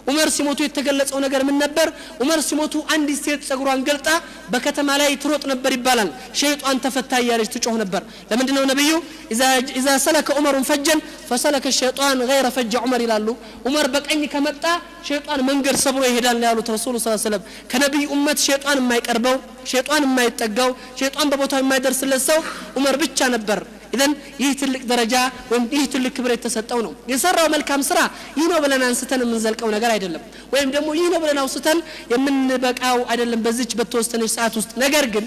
ዑመር ሲሞቱ የተገለጸው ነገር ምን ነበር ዑመር ሲሞቱ አንዲት ሴት ጸጉሯን ገልጣ በከተማ ላይ ትሮጥ ነበር ይባላል ሸይጣን ተፈታ እያለች ትጮህ ነበር ለምንድን ነው ነቢዩ ኢዛ ሰለከ ዑመሩን ፈጀን ፈሰለከ ሸይጣን ገይረ ፈጀ ዑመር ይላሉ ዑመር በቀኝ ከመጣ ሸይጣን መንገድ ሰብሮ ይሄዳል ነው ያሉት ረሱሉ ስ ሰለም ከነቢይ ኡመት ሸይጣን የማይቀርበው ሸይጣን የማይጠጋው ሸይጣን በቦታው የማይደርስለት ሰው ዑመር ብቻ ነበር ኢዘን ይህ ትልቅ ደረጃ ወይም ይህ ትልቅ ክብር የተሰጠው ነው የሰራው መልካም ስራ ይህ ነው ብለን አንስተን የምንዘልቀው ነገር አይደለም ወይም ደግሞ ይህ ነው ብለን አውስተን የምንበቃው አይደለም በዚች በተወሰነች ሰዓት ውስጥ ነገር ግን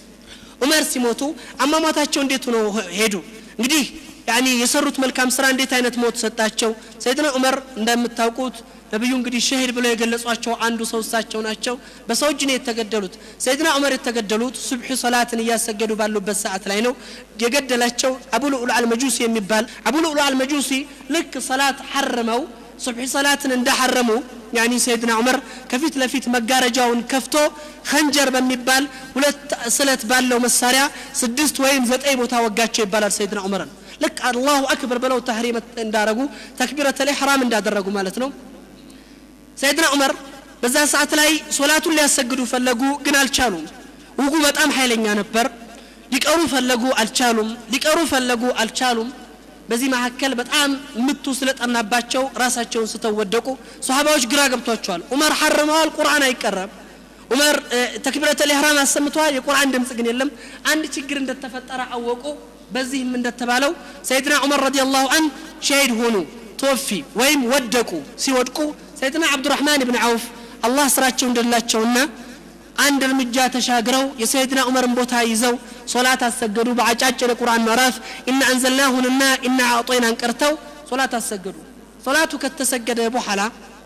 ዑመር ሲሞቱ አሟሟታቸው እንዴት ሆኖ ሄዱ እንግዲህ ያኒ የሰሩት መልካም ስራ እንዴት አይነት ሞት ሰጣቸው ሰይድና ዑመር እንደምታውቁት ነቢዩ እንግዲህ ሸሂድ ብለው የገለጿቸው አንዱ ሰው እሳቸው ናቸው በሰው እጅ ነው የተገደሉት ሰይድና ዑመር የተገደሉት ሱብሒ ሰላትን እያሰገዱ ባሉበት ሰዓት ላይ ነው የገደላቸው አቡ ልዑል አልመጁሲ የሚባል አቡ ልዑል አልመጁሲ ልክ ሰላት ሐርመው ሱብሒ ሰላትን እንዳሐረሙ ያኒ ሰይድና ዑመር ከፊት ለፊት መጋረጃውን ከፍቶ ከንጀር በሚባል ሁለት ስለት ባለው መሳሪያ ስድስት ወይም ዘጠኝ ቦታ ወጋቸው ይባላል ሰይድና ዑመርን ልክ አላሁ አክበር ብለው ታህሪም እንዳረጉ ተክቢረተ ልሕራም እንዳደረጉ ማለት ነው ሰይድና ዑመር በዛ ሰዓት ላይ ሶላቱን ሊያሰግዱ ፈለጉ ግን አልቻሉም ውጉ በጣም ኃይለኛ ነበር ሊቀሩ ፈለጉ አልቻሉም ሊቀሩ ፈለጉ አልቻሉም በዚህ መካከል በጣም ምቱ ስለጠናባቸው ራሳቸውን ስተው ወደቁ ሶሃባዎች ግራ ገብቷቸዋል ዑመር ሐርመዋል ቁርአን አይቀረም ዑመር ተክቢረተ ልሕራም አሰምተዋል የቁርአን ድምፅ ግን የለም አንድ ችግር እንደተፈጠረ አወቁ በዚህም እንደተባለው ሰይድና ዑመር ረዲየላሁ አን ሸሂድ ሆኑ ተወፊ ወይም ወደቁ ሲወድቁ ሰይድና አብዱራህማን ብን አውፍ አላህ ስራቸው እንደላቸውና አንድ እርምጃ ተሻግረው የሰይድና ዑመርን ቦታ ይዘው ሶላት አሰገዱ በአጫጭር የቁርአን ምዕራፍ ኢና አንዘልናሁንና ኢና አዕጦይናን ቀርተው ሶላት አሰገዱ ሶላቱ ከተሰገደ በኋላ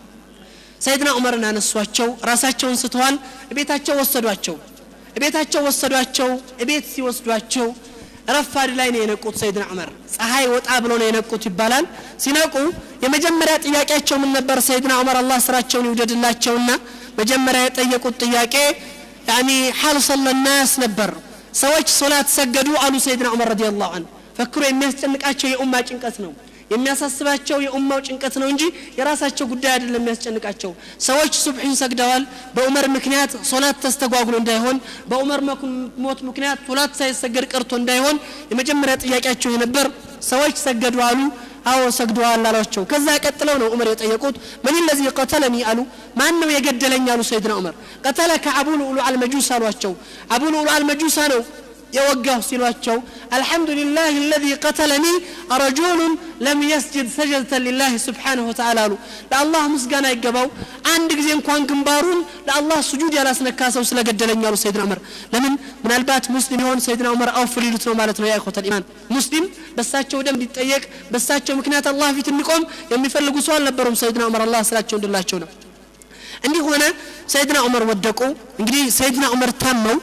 ሰይድና ዑመርን አነሷቸው ራሳቸውን ስተዋል እቤታቸው ወሰዷቸው እቤታቸው ወሰዷቸው እቤት ሲወስዷቸው ረፋድ ላይ ነው የነቁት ሰይድና ዑመር ፀሐይ ወጣ ብሎ ነው የነቁት ይባላል ሲነቁ የመጀመሪያ ጥያቄያቸው ምን ነበር ሰይድና ዑመር አላህ ስራቸውን ይውደድላቸውና መጀመሪያ የጠየቁት ጥያቄ ያኒ ሐል ሰለናስ ነበር ሰዎች ሶላት ሰገዱ አሉ ሰይድና ዑመር ረዲየላሁ ዐንሁ ፈክሮ የሚያስጨንቃቸው የኡማ ጭንቀት ነው የሚያሳስባቸው የኡማው ጭንቀት ነው እንጂ የራሳቸው ጉዳይ አይደለም የሚያስጨንቃቸው ሰዎች ሱብሒን ሰግደዋል በዑመር ምክንያት ሶላት ተስተጓጉሎ እንዳይሆን በዑመር ሞት ምክንያት ሶላት ሳይሰገድ ቀርቶ እንዳይሆን የመጀመሪያ ጥያቄያቸው የነበር ሰዎች ሰገዱ አሉ አዎ ሰግደዋል አሏቸው ከዛ ቀጥለው ነው ዑመር የጠየቁት ምን ለዚህ ቀተለኒ አሉ ማን ነው የገደለኝ አሉ ሰይድና ዑመር ቀተለ ከአቡ ልዑሉ አልመጁስ አሏቸው አቡ ልዑሉ አልመጁሳ ነው የወጋሁ ሲሏቸው አልሐምዱሊላህ አለዚ ቀተለኒ ረጁሉን ለም የስጅድ ሰጀድተን ሊላህ ስብሓንሁ ወተዓላ አሉ ለአላህ ምስጋና ይገባው አንድ ጊዜ እንኳን ግንባሩን ለአላህ ስጁድ ያላስነካ ሰው ስለገደለኝ አሉ ሰይድና ዑመር ለምን ምናልባት ሙስሊም የሆን ሰይድና ዑመር አውፍ ሊሉት ነው ማለት ነው የኢኮተል ኢማን ሙስሊም በሳቸው ደም እንዲጠየቅ በሳቸው ምክንያት አላህ ፊት እንዲቆም የሚፈልጉ ሰው አልነበሩም ሰይድና ዑመር አላህ ስላቸው እንድላቸው ነው እንዲህ ሆነ ሰይድና ዑመር ወደቁ እንግዲህ ሰይድና ዑመር ታመው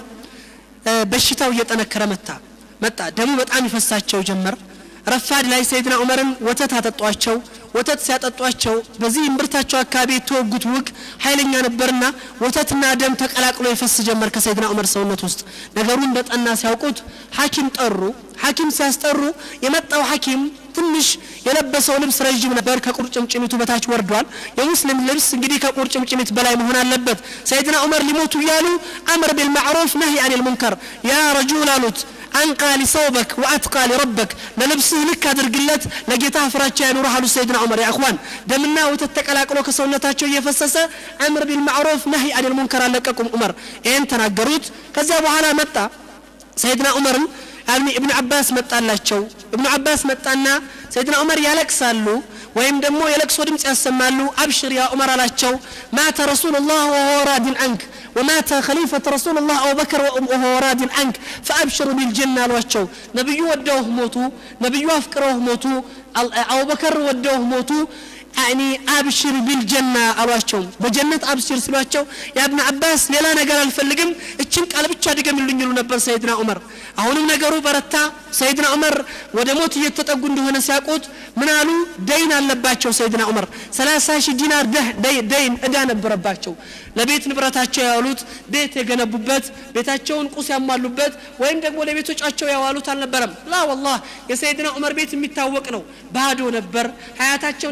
በሽታው እየጠነከረ መጣ መጣ ደሙ በጣም ይፈሳቸው ጀመር ረፋድ ላይ ሰይድና ዑመርን ወተት አጠጧቸው ወተት ሲያጠጧቸው በዚህ እምብርታቸው አካባቢ የተወጉት ውግ ኃይለኛ ነበርና ወተትና ደም ተቀላቅሎ ይፈስ ጀመር ከሰይድና ዑመር ሰውነት ውስጥ ነገሩ እንደጠና ሲያውቁት ሐኪም ጠሩ ሐኪም ሲያስጠሩ የመጣው ሐኪም ትንሽ የለበሰው ልብስ ረዥም ነበር ከቁርጭምጭሚቱ በታች ወርዷል የሙስሊም ልብስ እንግዲህ ከቁርጭምጭሚት በላይ መሆን አለበት ሰይድና ዑመር ሊሞቱ እያሉ አምር ቢልማዕሩፍ ነህይ አን ልሙንከር ያ ረጁል አሉት አንቃ ሊሰውበክ ወአትቃ ሊረበክ ለልብስህ ልክ አድርግለት ለጌታ ፍራቻ ያኑረህ አሉ ሰይድና ዑመር ያ እኽዋን ደምና ወተት ተቀላቅሎ ከሰውነታቸው እየፈሰሰ አምር ቢልማዕሩፍ ነህይ አን ልሙንከር አለቀቁም ዑመር ይህን ተናገሩት ከዚያ በኋላ መጣ ሰይድና ዑመርን ያኒ እብኑ አባስ መጣላቸው እብኑ አባስ መጣና ሰይድና ዑመር ያለቅሳሉ ወይም ደግሞ የለቅሶ ድምፅ ያሰማሉ አብሽር ያ ዑመር አላቸው ማተ ረሱሉላህ ወሁወ ራዲን አንክ ومات خليفة رسول الله أبو بكر وهو راد عنك فأبشر بالجنة الوشو نبي ودوه موتو نبي أفكره موتو أبو بكر ودوه موتو يعني أبشر بالجنة ألواتشو بجنة أبشر سلواتشو يا ابن عباس ሌላ ነገር አልፈልግም እችን ቃል ብቻ ድገምልኝ ይሉ ነበር ሰይድና ዑመር አሁንም ነገሩ በረታ ሰይድና ዑመር ወደ ሞት እየተጠጉ እንደሆነ ሲያውቁት ምን አሉ ደይን አለባቸው ሰይድና ዑመር 30 ሺህ ዲናር ደይን እዳ ነበረባቸው ለቤት ንብረታቸው ያዋሉት ቤት የገነቡበት ቤታቸውን ቁስ ያሟሉበት ወይም ደግሞ ለቤቶቻቸው ያዋሉት አልነበረም ላ ወላህ የሰይድና ዑመር ቤት የሚታወቅ ነው ባዶ ነበር ሀያታቸውን ያሳለፉት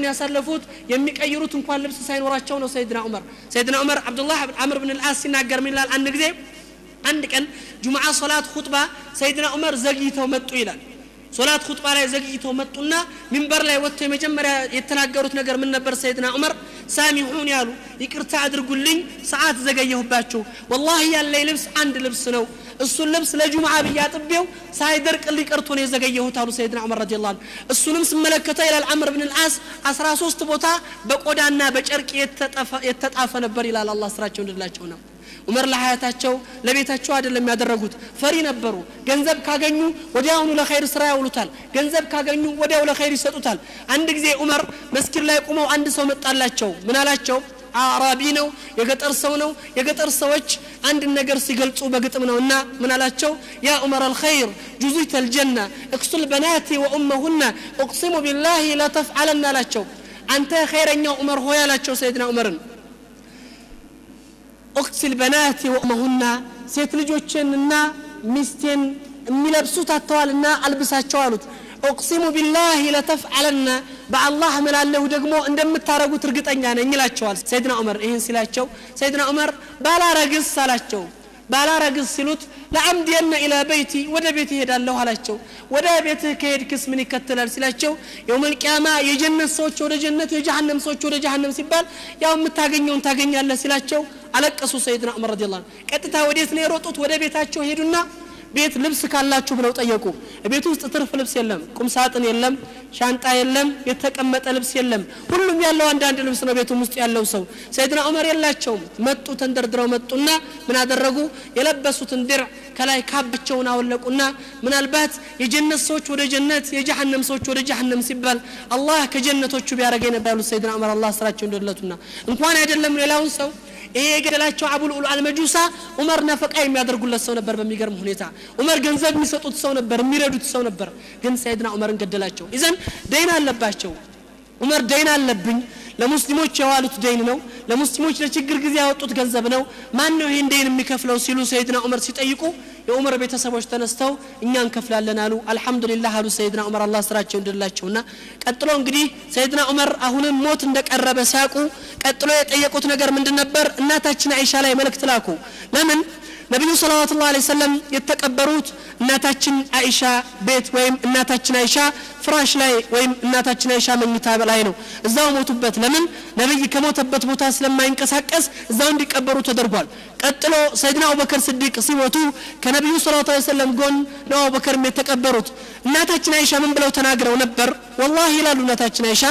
የሚያነጥፉት የሚቀይሩት እንኳን ልብስ ሳይኖራቸው ነው ሰይድና ዑመር ሰይድና ዑመር አብዱላህ አምር ብን ልአስ ሲናገር ምን ይላል አንድ ጊዜ አንድ ቀን ጁምዓ ሶላት ሁጥባ ሰይድና ዑመር ዘግይተው መጡ ይላል ሶላት ሁጥባ ላይ ዘግይተው መጡና ሚንበር ላይ ወጥተው የመጀመሪያ የተናገሩት ነገር ምን ነበር ሰይድና ዑመር ሳሚሑን ያሉ ይቅርታ አድርጉልኝ ሰዓት ዘገየሁባችሁ ወላሂ ያለኝ ልብስ አንድ ልብስ ነው እሱን ልብስ ለጁምዓ ብዬ አጥቤው ሳይደርቅ ሊቀርቶ ነው የዘገየሁት አሉ ሰይድና ዑመር ረዲ ላሁ እሱንም ስመለከተው ይላል አምር ብን ልአስ አስራ ሶስት ቦታ በቆዳና በጨርቅ የተጣፈ ነበር ይላል አላ ስራቸው እንድላቸው ነው ዑመር ለሀያታቸው ለቤታቸው አይደለም ያደረጉት ፈሪ ነበሩ ገንዘብ ካገኙ ወዲያውኑ ለኸይር ስራ ያውሉታል ገንዘብ ካገኙ ወዲያው ለኸይር ይሰጡታል አንድ ጊዜ ዑመር መስጊድ ላይ ቁመው አንድ ሰው መጣላቸው ምን አላቸው አዕራቢ ነው የገጠር ሰው ነው የገጠር ሰዎች አንድ ነገር ሲገልጹ በግጥም ነው እና ምን አላቸው ያ ዑመር አልኸይር ጁዙይተ ልጀና እክሱል በናቲ ወኡመሁና እቅሲሙ ቢላሂ ለተፍዓለና አላቸው አንተ ኸይረኛው ዑመር ሆይ አላቸው ሰይድና ዑመርን ኦክሲል በናቲ ወእመሁና ሴት ልጆችንና ሚስቴን የሚለብሱት አተዋልና አልብሳቸው አሉት ኦቅሲሙ ቢላህ ለተፍዓለና በአላህ እምላለሁ ደግሞ እንደምታረጉት እርግጠኛ ነኝ ይላቸዋል ሰይድና ዑመር ይህን ሲላቸው ሰይድና ዑመር ባላረግስ አላቸው ባላረግስ ሲሉት ለአምድየነ ኢላ በይቲ ወደ ቤት ይሄዳለሁ አላቸው ወደ ቤትህ ከሄድክስ ምን ይከተላል ሲላቸው የውመልቅያማ የጀነት ሰዎች ወደ ጀነት የጀሃነም ሰዎች ወደ ጀሃነም ሲባል ያው የምታገኘውን ታገኛለህ ሲላቸው አለቀሱ ሰይድና ዑመር ረዲ ቀጥታ ወዴት ነው የሮጡት ወደ ቤታቸው ሄዱና ቤት ልብስ ካላችሁ ብለው ጠየቁ ቤት ውስጥ ትርፍ ልብስ የለም ቁም ሳጥን የለም ሻንጣ የለም የተቀመጠ ልብስ የለም ሁሉም ያለው አንዳንድ ልብስ ነው ቤቱም ውስጥ ያለው ሰው ሰይድና ዑመር የላቸውም መጡ ተንደርድረው መጡና ምን አደረጉ የለበሱትን ድር ከላይ ካባቸውን አወለቁና ምናልባት የጀነት ሰዎች ወደ ጀነት የጀሃነም ሰዎች ወደ ጀሃነም ሲባል አላህ ከጀነቶቹ ቢያደረገ ነበር ያሉት ሰይድና ዑመር አላህ ስራቸው እንደለቱና እንኳን አይደለም ሌላውን ሰው ይሄ የገደላቸው አቡል ኡል አልመጁሳ ዑመር ነፈቃ የሚያደርጉለት ሰው ነበር በሚገርም ሁኔታ ዑመር ገንዘብ የሚሰጡት ሰው ነበር የሚረዱት ሰው ነበር ግን ሰይድና ዑመርን ገደላቸው ይዘን ደይን አለባቸው ዑመር ደይን አለብኝ ለሙስሊሞች የዋሉት ደይን ነው ለሙስሊሞች ለችግር ጊዜ ያወጡት ገንዘብ ነው ማን ነው ይህን ደይን የሚከፍለው ሲሉ ሰይድና ዑመር ሲጠይቁ የዑመር ቤተሰቦች ተነስተው እኛ እንከፍላለን አሉ አልሐምዱሊላህ አሉ ሰይድና ዑመር አላህ ስራቸው እንድላቸውና ቀጥሎ እንግዲህ ሰይድና ዑመር አሁንም ሞት እንደቀረበ ሲያውቁ ቀጥሎ የጠየቁት ነገር ምንድን ነበር እናታችን አይሻ ላይ መልእክት ላኩ ለምን ነቢዩ ሰለዋቱ ላ ሰለም የተቀበሩት እናታችን አይሻ ቤት ወይም እናታችን አይሻ ፍራሽ ላይ ወይም እናታችን አይሻ መኝታ ላይ ነው እዛው ሞቱበት ለምን ነቢይ ከሞተበት ቦታ ስለማይንቀሳቀስ እዛው እንዲቀበሩ ተደርጓል ቀጥሎ ሰይድና አቡበከር ስዲቅ ሲሞቱ ከነቢዩ ሰለላሁ ዐለይሂ ወሰለም ጎን ነው አቡበከርም የተቀበሩት እናታችን አይሻ ምን ብለው ተናግረው ነበር ወላሂ ይላሉ እናታችን አይሻ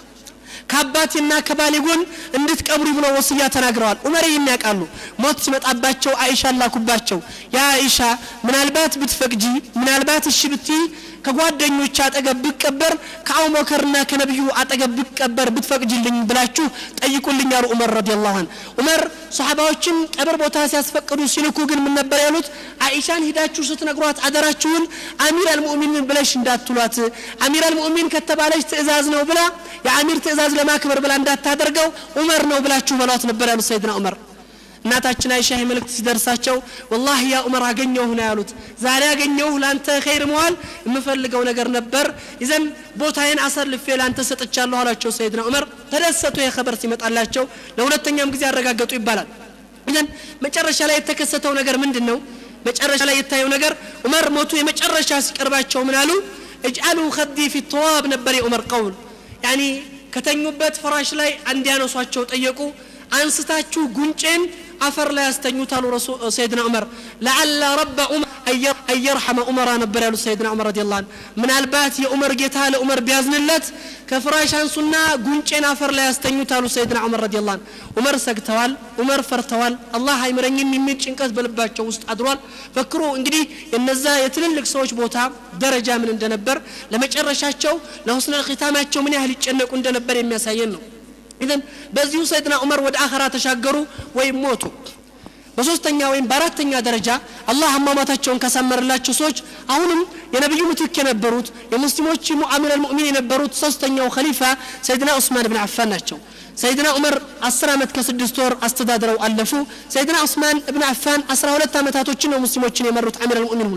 ከአባቴና ከባሌ ጎን እንድትቀብሩ ብለው ወስያ ተናግረዋል ዑመር ይህን ያውቃሉ ሞት ሲመጣባቸው አይሻ ላኩባቸው ያ አይሻ ምናልባት ብትፈቅጂ ምናልባት እሺ ብትይ ከጓደኞች አጠገብ ብቀበር ከአቡበከርና ከነቢዩ አጠገብ ብቀበር ብትፈቅጅልኝ ብላችሁ ጠይቁልኝ አሉ ዑመር ረዲየላሁ ዐንሁ ዑመር ሰሓባዎችን ቀብር ቦታ ሲያስፈቅዱ ሲልኩ ግን ምን ነበር ያሉት አይሻን ሂዳችሁ ስትነግሯት አደራችሁን አሚር አልሙእሚንን ብለሽ እንዳትሏት አሚር አልሙእሚን ከተባለች ትእዛዝ ነው ብላ የአሚር ትእዛዝ ለማክበር ብላ እንዳታደርገው ዑመር ነው ብላችሁ በሏት ነበር ያሉት ሰይድና ዑመር እናታችን አይሻ ይህ መልእክት ሲደርሳቸው ወላሂ ያ ዑመር አገኘሁህ ነው ያሉት ዛሬ አገኘሁህ ለአንተ ኸይር መዋል የምፈልገው ነገር ነበር ይዘን ቦታዬን አሳልፌ ለአንተ ሰጥቻለሁ አሏቸው ሰይድና ዑመር ተደሰቱ ይህ ኸበር ሲመጣላቸው ለሁለተኛም ጊዜ አረጋገጡ ይባላል ይዘን መጨረሻ ላይ የተከሰተው ነገር ምንድን ነው መጨረሻ ላይ የታየው ነገር ዑመር ሞቱ የመጨረሻ ሲቀርባቸው ምን አሉ እጅአሉ ከዲ ፊ ተዋብ ነበር የዑመር ቀውል ያኒ ከተኙበት ፍራሽ ላይ እንዲያነሷቸው ጠየቁ አንስታችሁ ጉንጬን አፈር ላይ ያስተኙታሉ ሰይድና ዑመር ለዓለ ረበ ዑመር አየርሐመ ዑመራ ነበር ያሉት ሰይድና ዑመር ረዲ ላን ምናልባት የዑመር ጌታ ለዑመር ቢያዝንለት ከፍራሽ አንሱና ጉንጬን አፈር ላይ ያስተኙታሉ ሰይድና ዑመር ረዲ ላን ዑመር ሰግተዋል ዑመር ፈርተዋል አላህ አይምረኝም የሚል ጭንቀት በልባቸው ውስጥ አድሯል ፈክሮ እንግዲህ የነዛ የትልልቅ ሰዎች ቦታ ደረጃ ምን እንደነበር ለመጨረሻቸው ለሁስነ ኺታማቸው ምን ያህል ይጨነቁ እንደነበር የሚያሳየን ነው ኢዘን በዚሁ ሰይድና ዑመር ወደ አኸራ ተሻገሩ ወይም ሞቱ በሶስተኛ ወይም በአራተኛ ደረጃ አላህ አሟሟታቸውን ካሳመረላቸው ሰዎች አሁንም የነቢዩ ምትክ የነበሩት የሙስሊሞች ሙአሚር አልሙእሚን የነበሩት ሶስተኛው ከሊፋ ሰይድና ዑስማን ብን አፋን ናቸው ሰይድና ዑመር አስር ዓመት ከስድስት ወር አስተዳድረው አለፉ ሰይድና ዑስማን እብን አፋን አስራ ሁለት ዓመታቶችን ነው ሙስሊሞችን የመሩት አሚር አልሙእሚን ነው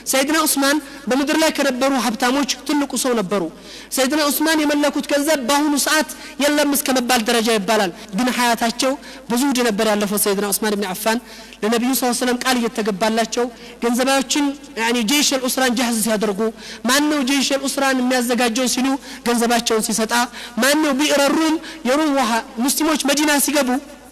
ሰይድና ዑስማን በምድር ላይ ከነበሩ ሀብታሞች ትልቁ ሰው ነበሩ ሰይድና ዑስማን የመለኩት ገንዘብ በአሁኑ ሰዓት የለም እስከ መባል ደረጃ ይባላል ግን ሀያታቸው ብዙ ውድ ነበር ያለፈው ሰይድና ዑስማን ብን አፋን ለነቢዩ ስ ሰለም ቃል እየተገባላቸው ገንዘባዎችን ጀይሽ ልኡስራን ጃህዝ ሲያደርጉ ማን ነው ጀይሽ ልኡስራን የሚያዘጋጀው ሲሉ ገንዘባቸውን ሲሰጣ ማን ነው ቢዕረሩም የሩም ውሃ ሙስሊሞች መዲና ሲገቡ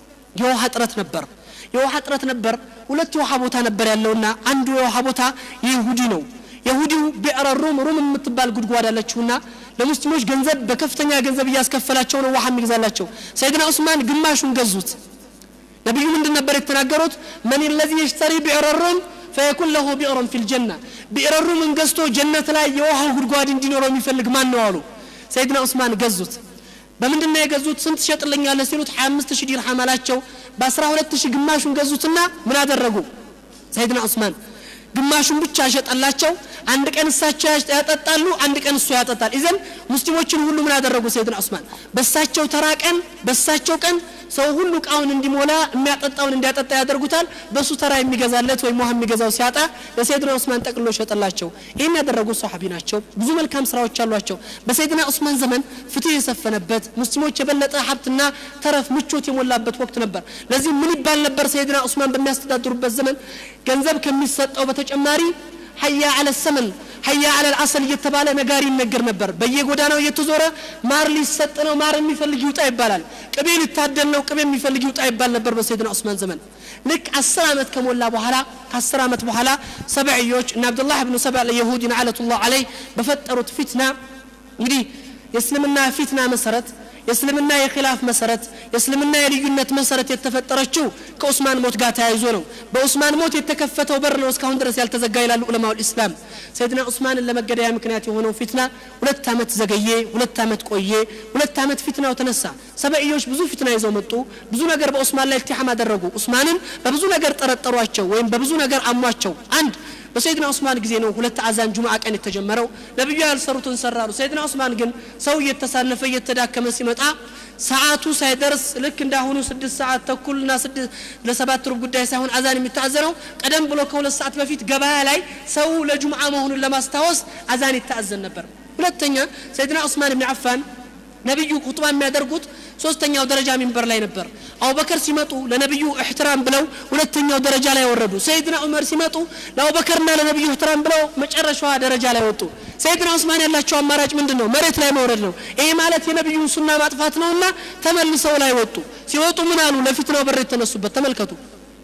የውሃ እጥረት ነበር የውሃ እጥረት ነበር ሁለት የውሃ ቦታ ነበር ያለውና አንዱ የውሃ ቦታ የይሁዲ ነው የሁዲው ቢዕረ ሩም ሩም የምትባል ጉድጓድ አለችውና ለሙስሊሞች ገንዘብ በከፍተኛ ገንዘብ እያስከፈላቸው ነው ውሃ የሚገዛላቸው ሰይድና ዑስማን ግማሹን ገዙት ነቢዩ ምንድን ነበር የተናገሩት መን ለዚ የሽተሪ ቢዕረ ሩም ፈየኩን ለሁ ቢዕረን ፊ ልጀና ቢዕረ ሩምን ገዝቶ ጀነት ላይ የውሃው ጉድጓድ እንዲኖረው የሚፈልግ ማን ነው አሉ ሰይድና ዑስማን ገዙት በምንድን ነው የገዙት ስንት ትሸጥልኛለህ ሲሉት 25 ሺህ ዲርሃም አላቸው በ12 ሺህ ግማሹን ገዙትና ምን አደረጉ ሰይድና ዑስማን ግማሹን ብቻ ሸጠላቸው አንድ ቀን እሳቸው ያጠጣሉ አንድ ቀን እሱ ያጠጣል ኢዘን ሙስሊሞችን ሁሉ ምን አደረጉ ሰይድና ዑስማን በሳቸው ተራ ቀን በሳቸው ቀን ሰው ሁሉ እቃውን እንዲሞላ የሚያጠጣውን እንዲያጠጣ ያደርጉታል በሱ ተራ የሚገዛለት ወይም ውሃ የሚገዛው ሲያጣ ለሰይድና ዑስማን ጠቅሎ ሸጠላቸው ይህን ያደረጉት ሰሓቢ ናቸው ብዙ መልካም ስራዎች አሏቸው በሰይድና ዑስማን ዘመን ፍትህ የሰፈነበት ሙስሊሞች የበለጠ ሀብትና ተረፍ ምቾት የሞላበት ወቅት ነበር ለዚህ ምን ይባል ነበር ሰይድና ዑስማን በሚያስተዳድሩበት ዘመን ገንዘብ ከሚሰጠው በተጨማሪ ሀያ አለ ሰመን ሀያ አለ አሰል እየተባለ ነጋሪ ይነገር ነበር በየጎዳናው እየተዞረ ማር ሊሰጥ ነው ማር የሚፈልግ ይውጣ ይባላል ቅቤ ሊታደል ነው ቅቤ የሚፈልግ ይውጣ ይባል ነበር በሰይድና ዑስማን ዘመን ልክ አስር ዓመት ከሞላ በኋላ ከአስር ዓመት በኋላ ሰብዕዮች እና አብዱላህ ብኑ ሰብዕ ለየሁድ ነዓለቱላህ አለይ በፈጠሩት ፊትና እንግዲህ የእስልምና ፊትና መሰረት የእስልምና የኪላፍ መሰረት የእስልምና የልዩነት መሰረት የተፈጠረችው ከኡስማን ሞት ጋር ተያይዞ ነው በኡስማን ሞት የተከፈተው በር ነው እስካሁን ድረስ ያልተዘጋ ይላሉ ዑለማው ልእስላም ሰይድና ዑስማንን ለመገደያ ምክንያት የሆነው ፊትና ሁለት ዓመት ዘገየ ሁለት ዓመት ቆየ ሁለት ዓመት ፊትናው ተነሳ ሰበእዮች ብዙ ፊትና ይዘው መጡ ብዙ ነገር በኡስማን ላይ እልቲሐም አደረጉ ኡስማንን በብዙ ነገር ጠረጠሯቸው ወይም በብዙ ነገር አሟቸው አንድ በሰይድና ዑስማን ጊዜ ነው ሁለት አዛን ጁምዓ ቀን የተጀመረው ነቢዩ ያልሰሩትን ሰራሉ ሰይድና ዑስማን ግን ሰው እየተሳነፈ እየተዳከመ ሲመጣ ሰዓቱ ሳይደርስ ልክ እንዳሁኑ ስድስት ሰዓት ተኩልና ለሰባት ሩብ ጉዳይ ሳይሆን አዛን የሚታዘነው ቀደም ብሎ ከሁለት ሰዓት በፊት ገበያ ላይ ሰው ለጁምዓ መሆኑን ለማስታወስ አዛን ይታዘን ነበር ሁለተኛ ሰይድና ዑስማን ብን አፋን ነቢዩ ኹጥባ የሚያደርጉት ሶስተኛው ደረጃ ሚንበር ላይ ነበር አቡበከር ሲመጡ ለነቢዩ እሕትራም ብለው ሁለተኛው ደረጃ ላይ ወረዱ ሰይድና ዑመር ሲመጡ ለአቡበከርና ለነቢዩ እሕትራም ብለው መጨረሻዋ ደረጃ ላይ ወጡ ሰይድና ዑስማን ያላቸው አማራጭ ምንድን ነው መሬት ላይ መውረድ ነው ይሄ ማለት የነቢዩን ሱና ማጥፋት ነውና ተመልሰው ላይ ወጡ ሲወጡ ምን አሉ ለፊትናው በር የተነሱበት ተመልከቱ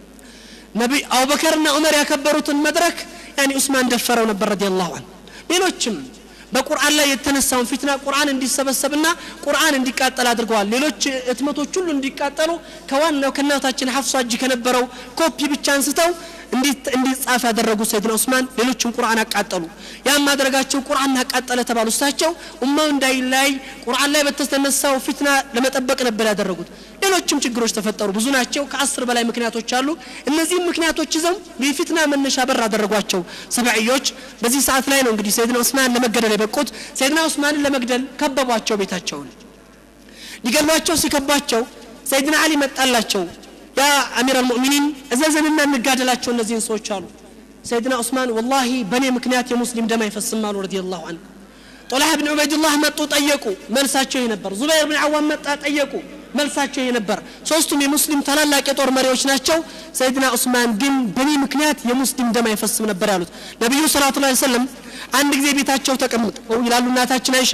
ነቢ አቡበከርና ዑመር ያከበሩትን መድረክ ያኒ ዑስማን ደፈረው ነበር ረዲየላሁ ዐንሁ ሌሎችም በቁርአን ላይ የተነሳውን ፊትና ቁርአን እንዲሰበሰብና ቁርአን እንዲቃጠል አድርገዋል ሌሎች እትመቶች ሁሉ እንዲቃጠሉ ከዋናው ከእናታችን ሀፍሷ እጅ ከነበረው ኮፒ ብቻ አንስተው እንዲጻፍ ያደረጉ ሰይድና ዑስማን ሌሎችም ቁርአን አቃጠሉ ያም ማድረጋቸው ቁርአን አቃጠለ ተባሉ እሳቸው ኡማው እንዳይለያይ ቁርአን ላይ በተነሳው ፊትና ለመጠበቅ ነበር ያደረጉት ሌሎችም ችግሮች ተፈጠሩ ብዙ ናቸው ከአስር በላይ ምክንያቶች አሉ እነዚህም ምክንያቶች ይዘው የፊትና መነሻ በር አደረጓቸው ሰብዕዮች በዚህ ሰዓት ላይ ነው እንግዲህ ሰይድና ዑስማን ለመገደል የበቁት ሰይድና ዑስማንን ለመግደል ከበቧቸው ቤታቸውን ሊገሏቸው ሲከቧቸው ሰይድና አሊ መጣላቸው ያ አሚር አልሙእሚኒን እዘዘንና እንጋደላቸው እነዚህን ሰዎች አሉ ሰይድና ዑስማን ወላሂ በእኔ ምክንያት የሙስሊም ደም አይፈስም አሉ ረዲየላሁ ዐንሁ ጦላህ ብን ዑበይድላህ መጡ ጠየቁ መልሳቸው ይህ ነበር ዙበይር ብን አዋም መጣ ጠየቁ መልሳቸው ይህ ነበር ሶስቱም የሙስሊም ታላላቅ የጦር መሪዎች ናቸው ሰይድና ዑስማን ግን በእኔ ምክንያት የሙስሊም ደም አይፈስም ነበር ያሉት ነቢዩ ሰላቱ ላ ሰለም አንድ ጊዜ ቤታቸው ተቀምጠው ይላሉ እናታችን አይሻ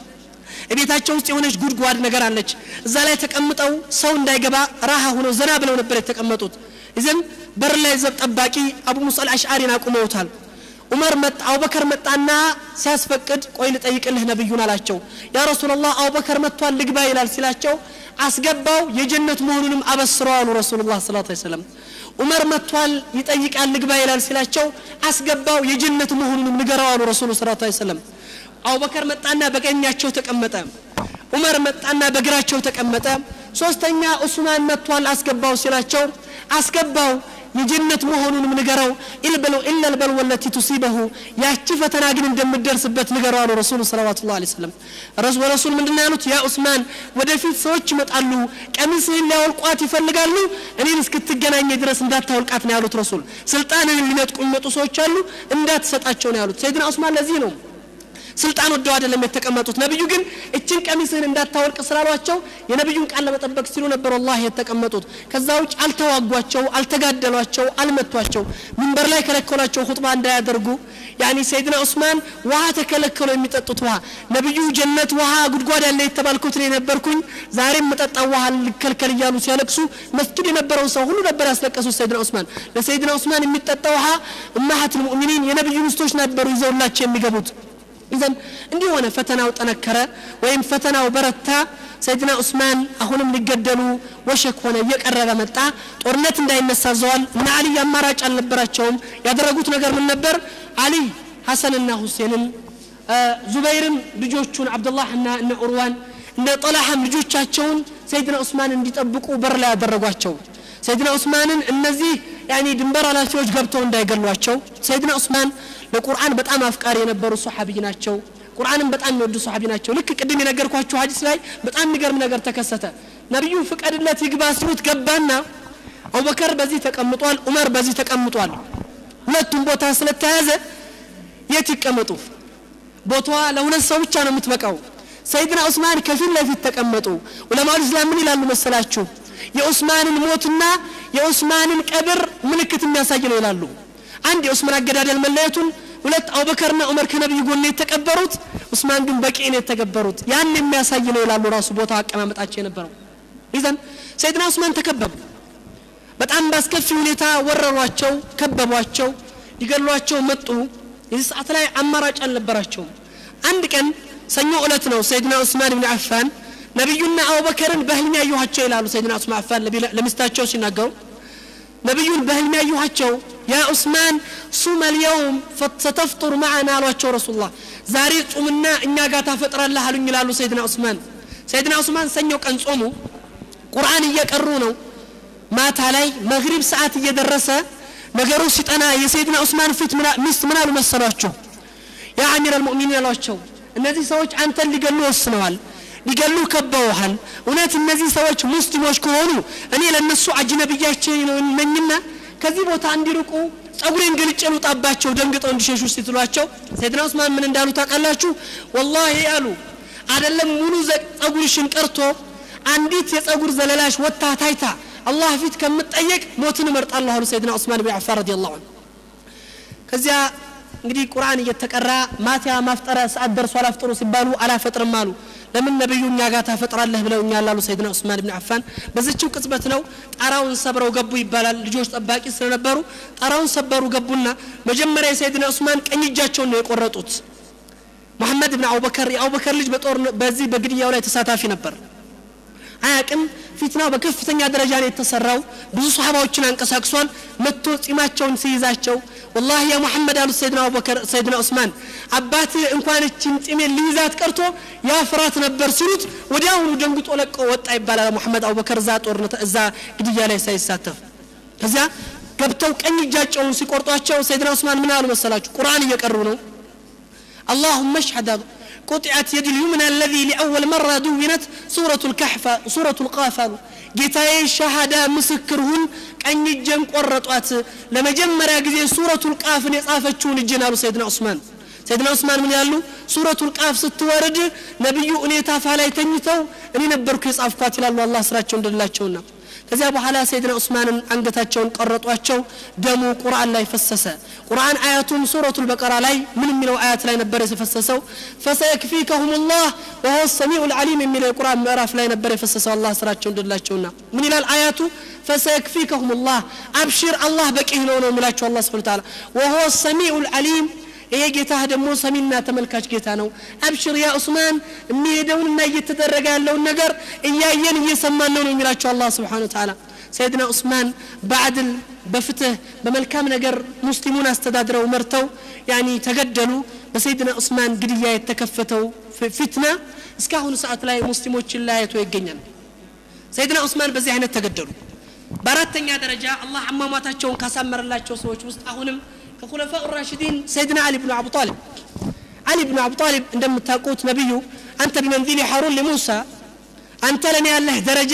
ቤታቸው ውስጥ የሆነች ጉድጓድ ነገር አለች እዛ ላይ ተቀምጠው ሰው እንዳይገባ ራሃ ሆነው ዘና ብለው ነበር የተቀመጡት ይዘን በር ላይ ዘብ ጠባቂ አቡ ሙሳ አልአሽዓሪን አቁመውታል ዑመር መጣ አቡበከር መጣና ሲያስፈቅድ ቆይ ልጠይቅልህ ነብዩን አላቸው ያ ረሱላላህ አቡበከር መጥቷል ልግባ ይላል ሲላቸው አስገባው የጀነት መሆኑንም አበስረው አሉ ረሱሉላህ ሰለላሁ ዐለይሂ ወሰለም ዑመር መጥቷል ይጠይቃል ልግባ ይላል ሲላቸው አስገባው የጀነት መሆኑንም ንገረው አሉ ረሱሉ ሰለላሁ ዐለይሂ ወሰለም አቡበከር መጣና በቀኛቸው ተቀመጠ ዑመር መጣና በግራቸው ተቀመጠ ሶስተኛ ዑስማን መጥቷል አስገባው ሲላቸው አስገባው የጀነት መሆኑንም ንገረው ኢላ ልበልወ ለቲ ቱሲበሁ ያቺ ፈተና ግን እንደምደርስበት ንገረው አሉ ረሱሉ ሰለዋቱ ላ ሰለም ረሱል ምንድን ያሉት ያ ኡስማን ወደፊት ሰዎች ይመጣሉ ቀሚስህን ሊያወልቋት ይፈልጋሉ እኔን እስክትገናኘ ድረስ እንዳታወልቃት ነው ያሉት ረሱል ስልጣንን ሊነጥቁ የሚመጡ ሰዎች አሉ እንዳትሰጣቸው ነው ያሉት ሰይድና ኡስማን ለዚህ ነው ስልጣን ወደው አይደለም የተቀመጡት ነብዩ ግን እችን ቀሚስህን እንዳታወልቅ ስላሏቸው የነብዩን ቃል ለመጠበቅ ሲሉ ነበር ወላሂ የተቀመጡት ከዛ ውጭ አልተዋጓቸው አልተጋደሏቸው አልመቷቸው ምንበር ላይ ከለከሏቸው ሁጥባ እንዳያደርጉ ያኒ ሰይድና ዑስማን ውሃ ተከለከሉ የሚጠጡት ውሃ ነብዩ ጀነት ውሃ ጉድጓድ ያለ የተባልኩት እኔ ነበርኩኝ ዛሬም መጠጣው ውሃ ልከልከል እያሉ ሲያለቅሱ መስጊድ የነበረው ሰው ሁሉ ነበር ያስለቀሱት ሰይድና ዑስማን ለሰይድና ዑስማን የሚጠጣ ውሃ እማሀት ልሙእሚኒን የነብዩ ሚስቶች ነበሩ ይዘውላቸው የሚገቡት ኢዘን እንዲህ ሆነ ፈተናው ጠነከረ ወይም ፈተናው በረታ ሰይድና ዑስማን አሁንም ሊገደሉ ወሸክ ሆነ እየቀረበ መጣ ጦርነት እንዳይነሳ ዘዋል እና አሊ አማራጭ አልነበራቸውም ያደረጉት ነገር ምን ነበር አሊ ሐሰንና ሁሴንን ዙበይርም ልጆቹን አብዱላህና እነ ኡርዋን እነ ጠላሐም ልጆቻቸውን ሰይድና ዑስማን እንዲጠብቁ በር ላይ ያደረጓቸው ሰይድና ዑስማንን እነዚህ ያኒ ድንበር ኃላፊዎች ገብተው እንዳይገሏቸው ሰይድና ዑስማን ለቁርአን በጣም አፍቃሪ የነበሩ ሶሓቢይ ናቸው ቁርአንን በጣም የሚወዱ ሶሓቢ ናቸው ልክ ቅድም የነገርኳችሁ ሀዲስ ላይ በጣም የሚገርም ነገር ተከሰተ ነቢዩ ፍቀድለት ይግባ ሲሉት ገባና አቡበከር በዚህ ተቀምጧል ዑመር በዚህ ተቀምጧል ሁለቱም ቦታ ስለተያዘ የት ይቀመጡ ቦታዋ ለሁለት ሰው ብቻ ነው የምትበቃው ሰይድና ዑስማን ከፊት ለፊት ተቀመጡ ዑለማው ኢስላም ምን ይላሉ መሰላችሁ የዑስማንን ሞትና የዑስማንን ቀብር ምልክት የሚያሳይ ነው ይላሉ አንድ የዑስማን አገዳደል መለየቱን ሁለት አቡበከርና ዑመር ከነቢዩ ጎን የተቀበሩት ዑስማን ግን በቂ ነው የተገበሩት ያን የሚያሳይ ነው ይላሉ ራሱ ቦታ አቀማመጣቸው የነበረው ይዘን ሰይድና ዑስማን ተከበቡ በጣም በአስከፊ ሁኔታ ወረሯቸው ከበቧቸው ሊገሏቸው መጡ የዚህ ሰዓት ላይ አማራጭ አልነበራቸውም አንድ ቀን ሰኞ እለት ነው ሰይድና ዑስማን ብን አፋን ነቢዩና አቡበከርን በህልም ያየኋቸው ይላሉ ሰይድና ዑስማን አፋን ለሚስታቸው ሲናገሩ ነቢዩን በህልም ያየኋቸው ያ ዑስማን ሱመ ልየውም ሰተፍጡር ማዓና አሏቸው ረሱላ ዛሬ ጹምና እኛ ጋር ታፈጥራለህ አሉኝ ይላሉ ሰይድና ዑስማን ሰይድና ዑስማን ሰኞ ቀን ጾሙ ቁርአን እየቀሩ ነው ማታ ላይ መግሪብ ሰዓት እየደረሰ ነገሩ ሲጠና የሰይድና ዑስማን ፊት ሚስት ምን አሉ መሰሏቸው ያ አሚር አልሙእሚኒን አሏቸው እነዚህ ሰዎች አንተን ሊገሉ ወስነዋል ሊገሉ ከበውሃል እውነት እነዚህ ሰዎች ሙስሊሞች ከሆኑ እኔ ለእነሱ አጅነብያቸው ነኝና ከዚህ ቦታ እንዲርቁ ጸጉሬን ገልጬ ልውጣባቸው ደንግጠው እንዲሸሹ ሲትሏቸው ሰይድና ዑስማን ምን እንዳሉ ታውቃላችሁ ወላሂ አሉ አደለም ሙሉ ጸጉርሽን ቀርቶ አንዲት የጸጉር ዘለላሽ ወታ ታይታ አላህ ፊት ከምጠየቅ ሞትን እመርጣለሁ አሉ ሰይድና ዑስማን ብን አፋን ረዲየላሁ ዐንሁ ከዚያ እንግዲህ ቁርአን እየተቀራ ማታ ማፍጠሪያ ሰዓት ደርሷል አፍጥሩ ሲባሉ አላፈጥርም አሉ ለምን ነብዩ እኛ ጋር ታፈጥራለህ ብለው እኛ ላሉ ሰይድና ዑስማን ብን አፋን በዚችው ቅጽበት ነው ጣራውን ሰብረው ገቡ ይባላል ልጆች ጠባቂ ስለነበሩ ጣራውን ሰበሩ ገቡና መጀመሪያ የሰይድና ዑስማን ቀኝ እጃቸውን ነው የቆረጡት መሐመድ ብን አቡበከር የአቡበከር ልጅ በጦር በዚህ በግድያው ላይ ተሳታፊ ነበር አያቅም ፊትናው በከፍተኛ ደረጃ ነው የተሰራው ብዙ ሰሃባዎችን አንቀሳቅሷል መጥቶ ጺማቸውን ሲይዛቸው ወላሂ ያ ሙሐመድ አሉት ሰይድና አቡበከር ሰይድና ዑስማን አባት እንኳን እችን ጺሜን ሊይዛት ቀርቶ ያ ፍራት ነበር ሲሉት ወዲያውኑ ደንግጦ ለቆ ወጣ ይባላል ሙሐመድ አቡበከር እዛ ጦርነት እዛ ግድያ ላይ ሳይሳተፍ ከዚያ ገብተው ቀኝ እጃቸውን ሲቆርጧቸው ሰይድና ዑስማን ምን አሉ መሰላችሁ ቁርአን እየቀሩ ነው اللهم اشهد قطعت يد اليمنى الذي لأول مرة دونت سورة الكهف سورة القاف ጌታዬ ሻሃዳ ምስክር ሁን ቀኝ እጄን ቆረጧት ለመጀመሪያ ጊዜ ሱረቱል ቃፍን የጻፈችውን እጅን አሉ ሰይድና ዑስማን ሰይድና ዑስማን ምን ያሉ ሱረቱል ቃፍ ስትወርድ ነቢዩ እኔ ታፋ ላይ ተኝተው እኔ ነበርኩ የጻፍኳት ይላሉ አላህ ስራቸው እንደላቸውና ከዚያ በኋላ ሰይድና ዑስማንን አንገታቸውን ቀረጧቸው ደሙ ቁርአን ላይ ፈሰሰ ቁርአን አያቱም ሱረቱ ልበቀራ ላይ ምን የሚለው አያት ላይ ነበር የፈሰሰው ፈሰየክፊከሁም ላህ ወሆ ሰሚዑ ልዓሊም የሚለው የቁርአን ምዕራፍ ላይ ነበር የፈሰሰው አላህ ስራቸው እንደላቸውና ምን ይላል አያቱ ፈሰየክፊከሁም ላህ አብሽር አላህ በቂህ ነው ነው የሚላቸው አላ ስብን ታላ ወሆ ሰሚዑ ልዓሊም ይሄ ጌታ ደግሞ ሰሚና ተመልካች ጌታ ነው አብሽር ያ ዑስማን የሚሄደውንና እየተደረገ ያለውን ነገር እያየን እየሰማን ነው ነው የሚላቸው አላህ ስብሓን ተዓላ ሰይድና ዑስማን በአድል በፍትህ በመልካም ነገር ሙስሊሙን አስተዳድረው መርተው ያኒ ተገደሉ በሰይድና ዑስማን ግድያ የተከፈተው ፊትና እስካሁኑ ሰዓት ላይ ሙስሊሞችን ለያይቶ ይገኛል ሰይድና ዑስማን በዚህ አይነት ተገደሉ በአራተኛ ደረጃ አላህ አሟሟታቸውን ካሳመረላቸው ሰዎች ውስጥ አሁንም ከኹለፋ ራሽዲን ሰይድና አሊ ብኑ አቡ ጣሊብ አሊ ብኑ አቡ ጣሊብ እንደምታውቁት ነቢዩ አንተ ቢመንዚሊ ሐሩን ለሙሳ አንተ ለእኔ ያለህ ደረጃ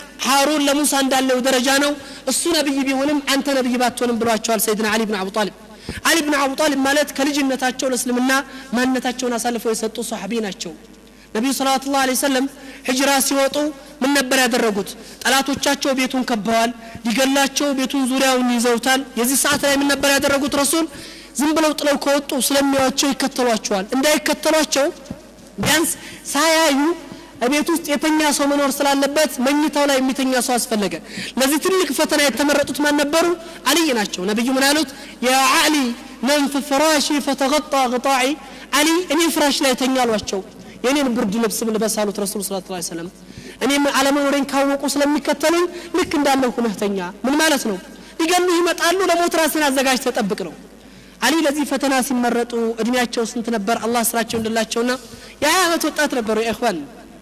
ሐሩን ለሙሳ እንዳለው ደረጃ ነው እሱ ነቢይ ቢሆንም አንተ ነቢይ ባትሆንም ብሏቸዋል ሰይድና አሊ ብን አቡ ጣሊብ አሊ ብን አቡ ጣሊብ ማለት ከልጅነታቸው ለእስልምና ማንነታቸውን አሳልፈው የሰጡ ሰሓቢ ናቸው ነቢዩ ሰለዋት ላ ሰለም ሂጅራ ሲወጡ ምን ነበር ያደረጉት ጠላቶቻቸው ቤቱን ከበዋል ሊገላቸው ቤቱን ዙሪያውን ይዘውታል የዚህ ሰዓት ላይ ምን ነበር ያደረጉት ረሱል ዝም ብለው ጥለው ከወጡ ስለሚያዋቸው ይከተሏቸዋል እንዳይከተሏቸው ቢያንስ ሳያዩ ቤት ውስጥ የተኛ ሰው መኖር ስላለበት መኝታው ላይ የሚተኛ ሰው አስፈለገ ለዚህ ትልቅ ፈተና የተመረጡት ማን ነበሩ አልይ ናቸው ነቢዩ ምን አሉት ያ አሊ ነም ፍ ፍራሺ ፈተغጣ غጣዒ አሊ እኔ ፍራሽ ላይ ተኛ አሏቸው የኔን ብርድ ልብስ ልበስ አሉት ረሱል ስለ ላ ሰለም እኔም አለመኖሬን ካወቁ ስለሚከተሉኝ ልክ እንዳለው ሁነህ ተኛ ምን ማለት ነው ሊገሉ ይመጣሉ ለሞት ራስን አዘጋጅ ተጠብቅ ነው አሊ ለዚህ ፈተና ሲመረጡ እድሜያቸው ስንት ነበር አላህ ስራቸው እንድላቸውና የሀያ ዓመት ወጣት ነበሩ የእኽዋን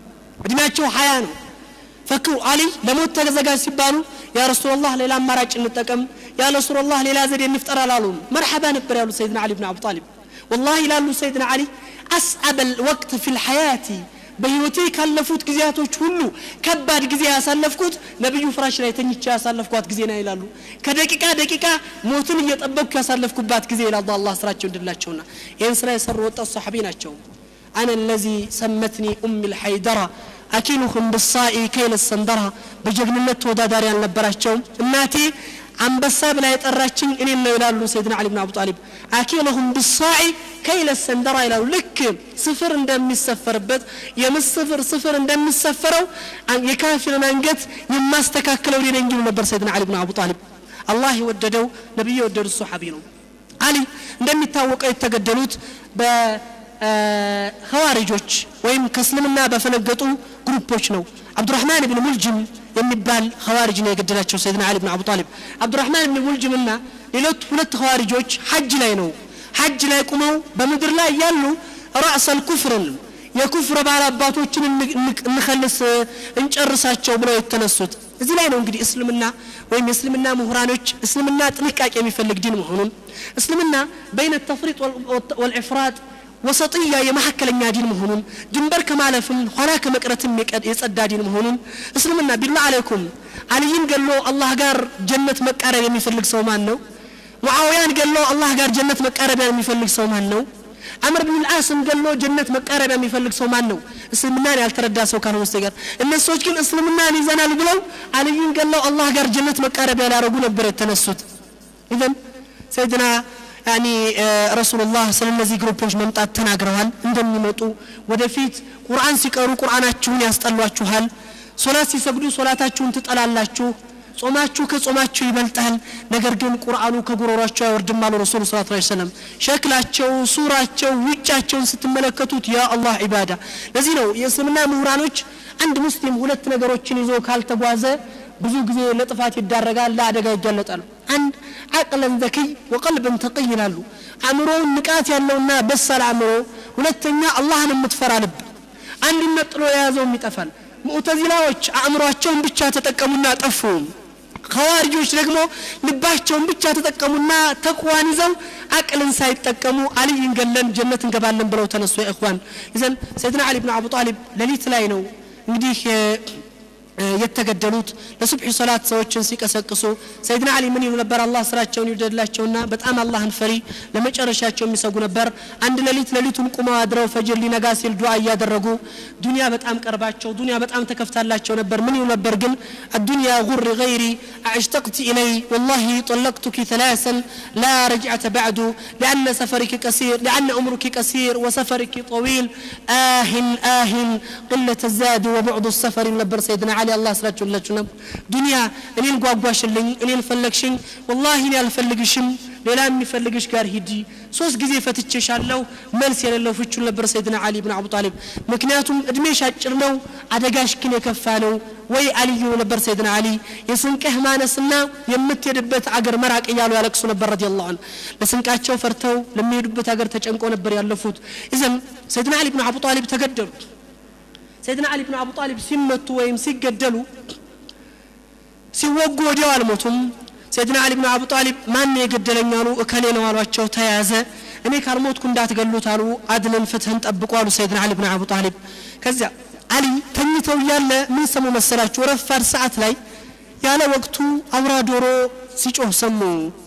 እድሜያቸው ሀያ ነው ፈክሩ አሊ ለሞት ተዘጋጅ ሲባሉ ያ ረሱላላህ ሌላ አማራጭ እንጠቀም ያ ረሱላላህ ሌላ ዘዴ እንፍጠር አላሉም መርሐባ ነበር ያሉት ሰይድና አሊ ብን አቡ ጣሊብ ወላሂ ይላሉ ሰይድና አሊ አስአበል ወቅት ፊ ልሐያቲ በህይወቴ ካለፉት ጊዜያቶች ሁሉ ከባድ ጊዜ ያሳለፍኩት ነቢዩ ፍራሽ ላይ ተኝቼ ያሳለፍኳት ጊዜ ና ይላሉ ከደቂቃ ደቂቃ ሞትን እየጠበቅኩ ያሳለፍኩባት ጊዜ ይላሉ አላህ ስራቸው እንድላቸውና ይህን ስራ የሰሩ ወጣት ሰሓቢ ናቸው أنا الذي سمتني أم الحيدرة أكلهم بالصاء كيل السندرة بجغنነት ተወዳዳሪ አልነበራቸውም እናቴ አንበሳ ብላ የጠራችኝ እኔ ነው ይላሉ ሰይድና አሊ ብን አቡ ጣሊብ አኪለሁም ብሳዒ ከይለ ሰንደራ ይላሉ ልክ ስፍር እንደሚሰፈርበት የምስፍር ስፍር እንደሚሰፈረው የካፊርን አንገት የማስተካክለው ሌነኝ ይሉ ነበር ሰይድና አሊ ብን አቡ ጣሊብ አላህ የወደደው ነቢዩ የወደዱት ሰሓቢ ነው አሊ እንደሚታወቀው የተገደሉት በኸዋሪጆች ወይም ከእስልምና በፈነገጡ ግሩፖች ነው አብዱራህማን ብን ሙልጅም የሚባል ኸዋሪጅ ነው የገደላቸው ሰይድና አሊ ብን አቡ ጣሊብ አብዱራህማን ብን ሙልጅም እና ሌሎች ሁለት ኸዋሪጆች ሐጅ ላይ ነው ሐጅ ላይ ቁመው በምድር ላይ ያሉ ራእሰል ኩፍርን የኩፍር ባል አባቶችን እንኸልስ እንጨርሳቸው ብለው የተነሱት እዚህ ላይ ነው እንግዲህ እስልምና ወይም የእስልምና ምሁራኖች እስልምና ጥንቃቄ የሚፈልግ ዲን መሆኑን እስልምና በይነ ተፍሪጥ ወልዕፍራጥ ወሰጥያ የመካከለኛ ዲን መሆኑን ድንበር ከማለፍም ኋላ ከመቅረትም የጸዳ ዲን መሆኑን እስልምና ቢላ አለይኩም አልይን ገሎ አላህ ጋር ጀነት መቃረብ የሚፈልግ ሰው ማን ነው ሙዓውያን ገሎ አላህ ጋር ጀነት መቃረቢያ የሚፈልግ ሰው ማን ነው አምር ብን ልአስም ገሎ ጀነት መቃረቢያ የሚፈልግ ሰው ማን ነው እስልምናን ያልተረዳ ሰው ካልሆነ በስተቀር እነሱ ሰዎች ግን እስልምናን ይዘናል ብለው አልይን ገለው አላህ ጋር ጀነት መቃረቢያ ሊያደረጉ ነበር የተነሱት ኢዘን ሰይድና ያኒ ረሱሉላህ ስለ እነዚህ ግሩፖች መምጣት ተናግረዋል እንደሚመጡ ወደፊት ቁርአን ሲቀሩ ቁርአናችሁን ያስጠሏችኋል ሶላት ሲሰግዱ ሶላታችሁን ትጠላላችሁ ጾማችሁ ከጾማችሁ ይበልጣል ነገር ግን ቁርአኑ ከጉሮሯቸው አይወርድም አሉ ረሱሉ ስ ላ ሰለም ሸክላቸው ሱራቸው ውጫቸውን ስትመለከቱት ያ አላህ ዒባዳ ለዚህ ነው የእስልምና ምሁራኖች አንድ ሙስሊም ሁለት ነገሮችን ይዞ ካልተጓዘ ብዙ ጊዜ ለጥፋት ይዳረጋል ለአደጋ ይጋለጣሉ አንድ አቅለን ዘኪይ ወቀልብን ተቅይ ይላሉ አእምሮውን ንቃት ያለውና በሳል አእምሮ ሁለተኛ አላህን የምትፈራ ልብ አንዱን ነጥሎ የያዘውም ይጠፋል ሙዕተዚላዎች አእምሯቸውን ብቻ ተጠቀሙና ጠፉ ከዋርጆች ደግሞ ልባቸውን ብቻ ተጠቀሙና ተቅዋን ይዘው አቅልን ሳይጠቀሙ አልይን ገለን ጀነት እንገባለን ብለው ተነሱ የእኽዋን ይዘን ሰይድና አሊ ብን አቡ ጣሊብ ሌሊት ላይ ነው እንግዲህ የተገደሉት ለሱብሒ ሶላት ሰዎችን ሲቀሰቅሱ ሰይድና አሊ ምን ይሉ ነበር አላህ ስራቸውን ይውደድላቸውና በጣም አላህን ፈሪ ለመጨረሻቸው የሚሰጉ ነበር አንድ ሌሊት ሌሊቱን ቁመው አድረው ፈጅር ሊነጋ ሲል ዱዓ እያደረጉ ዱንያ በጣም ቀርባቸው ዱንያ በጣም ተከፍታላቸው ነበር ምን ይሉ ነበር ግን الدنيا غر غيري أشتقت إلي والله طلقتك ثلاثا لا رجعة بعد لأن سفرك قصير لأن عمرك قصير وسفرك طويل آه آه قلة الزاد وبعد السفر ነበር ሰይድና አሊ አላህ ስላችሁላችሁ ነው ዱንያ እኔን ጓጓሽልኝ እኔን ፈለግሽኝ ወላሂ እኔ አልፈልግሽም ሌላ የሚፈልግሽ ጋር ሂዲ ሶስት ጊዜ ፈትቼሻለሁ መልስ የሌለው ፍቹን ነበር ሰይድና አሊ ብን አቡ ጣሊብ ምክንያቱም እድሜሽ አጭር ነው አደጋሽ ግን የከፋ ነው ወይ አልዩ ነበር ሰይድና አሊ የስንቅህ ማነስና የምትሄድበት አገር መራቅ እያሉ ያለቅሱ ነበር ረዲ ላሁ ለስንቃቸው ፈርተው ለሚሄዱበት አገር ተጨንቆ ነበር ያለፉት ይዘን ሰይድና አሊ ብን አቡ ጣሊብ ተገደሉ ሰይድና አሊ ብን አቡ ጣሊብ ሲመቱ ወይም ሲገደሉ ሲወጉ ወዲያው አልሞቱም ሰይድና አሊ ብን አቡ ጣሊብ ማን የገደለኝ አሉ እከሌ ነው አሏቸው ተያዘ እኔ ካልሞትኩ እንዳትገሉት አሉ አድልን ፍትህን ጠብቁ አሉ ሰይድና አሊ ብን አቡ ጣሊብ ከዚያ አሊ ተኝተው እያለ ምን ሰሙ መሰላችሁ ረፋድ ሰዓት ላይ ያለ ወቅቱ አውራ ዶሮ ሲጮህ ሰሙ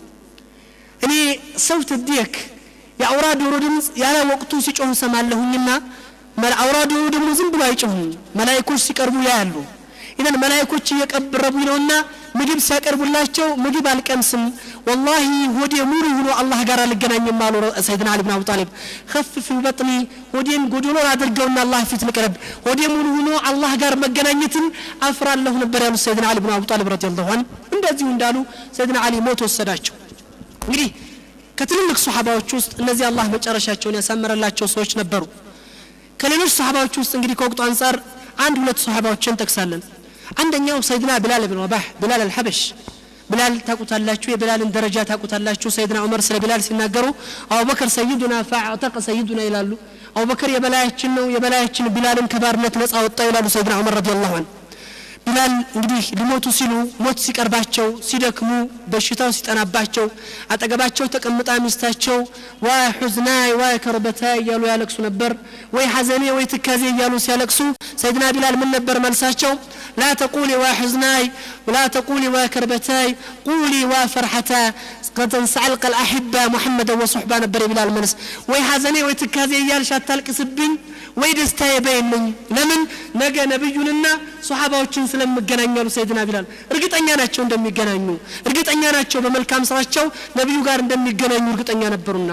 እኔ ሰውት ዲየክ የአውራ ዶሮ ድምፅ ያለ ወቅቱ ሲጮህ ሰማለሁኝና አውራ ዶሮ ደግሞ ዝም ብሎ አይጮህም መላይኮች ሲቀርቡ ያያሉ ኢዘን መላይኮች እየቀረቡኝ ነውና ምግብ ሲያቀርቡላቸው ምግብ አልቀምስም ወላሂ ሆዴ ሙሉ ሆኖ አላህ ጋር አልገናኝም አሉ ሰይድና አሊ ብን አቡ ጣሊብ ከፍፍ በጥኒ ሆዴን ጎዶሎ አድርገውና አላህ ፊት ልቅረብ ሆዴ ሙሉ ሆኖ አላህ ጋር መገናኘትን አፍራለሁ ነበር ያሉት ሰይድና አሊ ብን አቡ ጣሊብ ረዲየላሁ ዐንሁ እንደዚሁ እንዳሉ ሰይድና አሊ ሞት ወሰዳቸው እንግዲህ ከትልልቅ ሰሓባዎች ውስጥ እነዚህ አላህ መጨረሻቸውን ያሳመረላቸው ሰዎች ነበሩ ከሌሎች ሰሓባዎች ውስጥ እንግዲህ ከወቅቱ አንጻር አንድ ሁለት ሰሓባዎችን እንጠቅሳለን አንደኛው ሰይድና ብላል ብን ረባህ ብላል አልሐበሽ ብላል ታቁታላችሁ የብላልን ደረጃ ታቁታላችሁ ሰይድና ዑመር ስለ ብላል ሲናገሩ አቡበከር ሰይዱና ፈአዕተቀ ሰይዱና ይላሉ አቡበከር የበላያችን ነው የበላያችን ቢላልን ከባርነት ነጻ ወጣው ይላሉ ሰይድና ዑመር ረዲየላሁ ዐንሁ ቢላል እንግዲህ ሊሞቱ ሲሉ ሞት ሲቀርባቸው ሲደክሙ በሽታው ሲጠናባቸው አጠገባቸው ተቀምጣ ሚስታቸው ዋይ ሑዝናይ ዋይ ከርበታይ እያሉ ያለቅሱ ነበር ወይ ሐዘኔ ወይ ትካዜ እያሉ ሲያለቅሱ ሰይድና ቢላል ምን ነበር መልሳቸው ላ ተቁሊ ዋ ሑዝናይ ላ ተቁሊ ዋ ከርበታይ ቁሊ ዋ ፈርሐታ ከተንሰዓልቀ ልአሕባ ሙሐመደ ወሱሕባ ነበር የቢላል መልስ ወይ ሐዘኔ ወይ ትካዜ እያልሽ አታልቅስብኝ ወይ ደስታ የበይልኝ ለምን ነገ ነብዩንና ሶሓባዎችን ስለምገናኛሉ ሰይድና ቢላል እርግጠኛ ናቸው እንደሚገናኙ እርግጠኛ ናቸው በመልካም ስራቸው ነቢዩ ጋር እንደሚገናኙ እርግጠኛ ነበሩና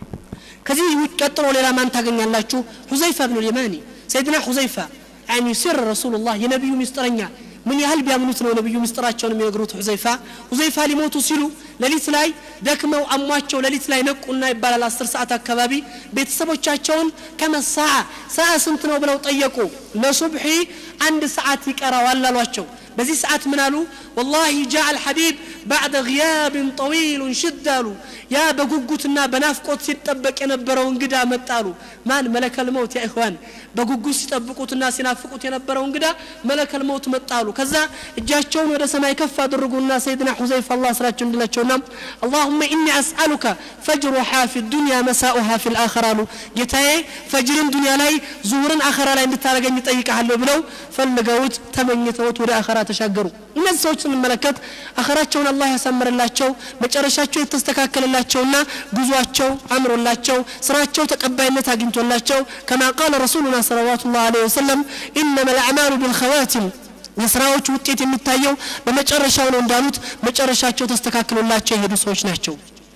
ከዚህ ውጭ ቀጥሎ ሌላ ማን ታገኛላችሁ ሁዘይፋ ብኑ ልየማኒ ሰይድና ሁዘይፋ ያኒ ሲር ረሱሉላህ የነቢዩ ሚስጥረኛ ምን ያህል ቢያምኑት ነው ነቢዩ ምስጢራቸውን የሚነግሩት ሁዘይፋ ሁዘይፋ ሊሞቱ ሲሉ ሌሊት ላይ ደክመው አሟቸው ሌሊት ላይ ነቁና ይባላል አስር ሰዓት አካባቢ ቤተሰቦቻቸውን ከመሳዓ ሰዓ ስንት ነው ብለው ጠየቁ ለሱብሒ አንድ ሰዓት ይቀራዋል አሏቸው በዚህ ሰዓት ምን አሉ ወላሂ ጃ አልሐቢብ ባዕደ ግያብን ጠዊሉን ሽድ አሉ ያ በጉጉትና በናፍቆት ሲጠበቅ የነበረው እንግዳ መጣሉ ማን መለከል መውት ያ ኢኽዋን በጉጉት ሲጠብቁትና ሲናፍቁት የነበረው እንግዳ መለከል መውት መጣሉ ከዛ እጃቸውን ወደ ሰማይ ከፍ አድርጉና ሰይድና ሁዘይፋ አላህ ስራቸው እንድላቸውና አላሁመ ኢኒ አስአሉከ ፈጅሩሃ ፊ ዱንያ መሳኡሃ ፊ ልአኸር አሉ ጌታዬ ፈጅርን ዱንያ ላይ ዙሁርን አኸራ ላይ እንድታደረገኝ ጠይቀሃለሁ ብለው ፈልገውት ተመኝተውት ወደ አኸራ ተሻገሩ እነዚህ ሰዎች ስንመለከት አኸራቸውን አላህ ያሳምርላቸው መጨረሻቸው የተስተካከለላቸውና ጉዟቸው አምሮላቸው ስራቸው ተቀባይነት አግኝቶላቸው ከማ ቃለ ረሱሉና ሰለዋቱ ላሁ ለ ወሰለም ኢነማ ልአዕማሉ ቢልኸዋቲም የስራዎች ውጤት የሚታየው በመጨረሻው ነው እንዳሉት መጨረሻቸው ተስተካክሎላቸው የሄዱ ሰዎች ናቸው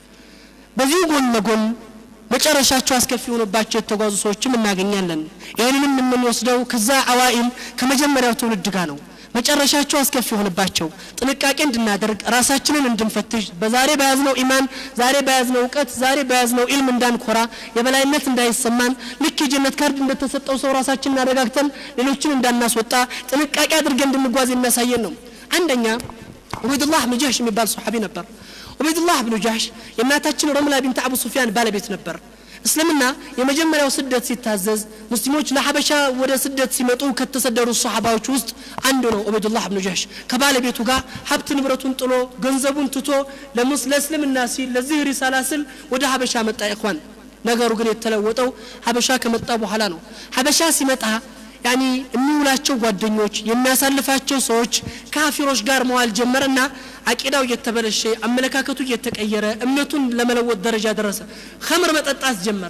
በዚሁ ጎን ለጎን መጨረሻቸው አስከፊ ሆኖባቸው የተጓዙ ሰዎችም እናገኛለን ይህንንም የምንወስደው ከዛ አዋኢል ከመጀመሪያው ትውልድ ጋር ነው መጨረሻቸው አስከፊ የሆንባቸው ጥንቃቄ እንድናደርግ ራሳችንን እንድንፈትሽ በዛሬ በያዝነው ኢማን ዛሬ በያዝነው እውቀት ዛሬ በያዝነው ኢልም እንዳንኮራ የበላይነት እንዳይሰማን ልክ የጀነት ካርድ እንደተሰጠው ሰው ራሳችንን አረጋግተን ሌሎችን እንዳናስወጣ ጥንቃቄ አድርገን እንድንጓዝ የሚያሳየን ነው አንደኛ ዑበይድላህ ብን ጃህሽ የሚባል ሰሓቢ ነበር ዑበይድላህ ብኑ ጃህሽ የእናታችን ረምላ ቢንት አቡ ሱፊያን ባለቤት ነበር እስልምና የመጀመሪያው ስደት ሲታዘዝ ሙስሊሞች ለሐበሻ ወደ ስደት ሲመጡ ከተሰደዱ ሰሓባዎች ውስጥ አንዱ ነው ዑበይዱላህ ብኑ ጀህሽ ከባለቤቱ ጋር ሀብት ንብረቱን ጥሎ ገንዘቡን ትቶ ለእስልምና ሲል ለዚህ ሪሳላ ስል ወደ ሀበሻ መጣ ይኳን ነገሩ ግን የተለወጠው ሀበሻ ከመጣ በኋላ ነው ሀበሻ ሲመጣ ያኒ የሚውላቸው ጓደኞች የሚያሳልፋቸው ሰዎች ካፊሮች ጋር መዋል ጀመረና አቂዳው እየተበለሸ አመለካከቱ እየተቀየረ እምነቱን ለመለወጥ ደረጃ ደረሰ ከምር መጠጣት ጀመረ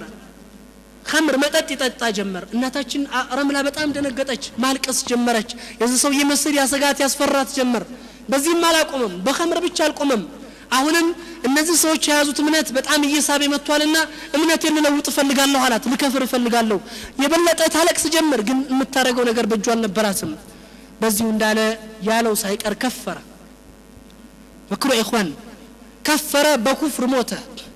ከምር መጠጥ ይጠጣ ጀመር እናታችን ረምላ በጣም ደነገጠች ማልቀስ ጀመረች የዚህ ሰው የመስል ያሰጋት ያስፈራት ጀመር በዚህም አላቆመም በከምር ብቻ አልቆመም አሁንም እነዚህ ሰዎች የያዙት እምነት በጣም እየሳበ መጥቷልና እምነት ልለውጥ እፈልጋለሁ አላት ልከፍር እፈልጋለሁ የበለጠ ታለቅስ ጀመር ግን የምታደረገው ነገር በእጁ አልነበራትም በዚሁ እንዳለ ያለው ሳይቀር ከፈረ መክሮ ኢኽዋን ከፈረ በኩፍር ሞተ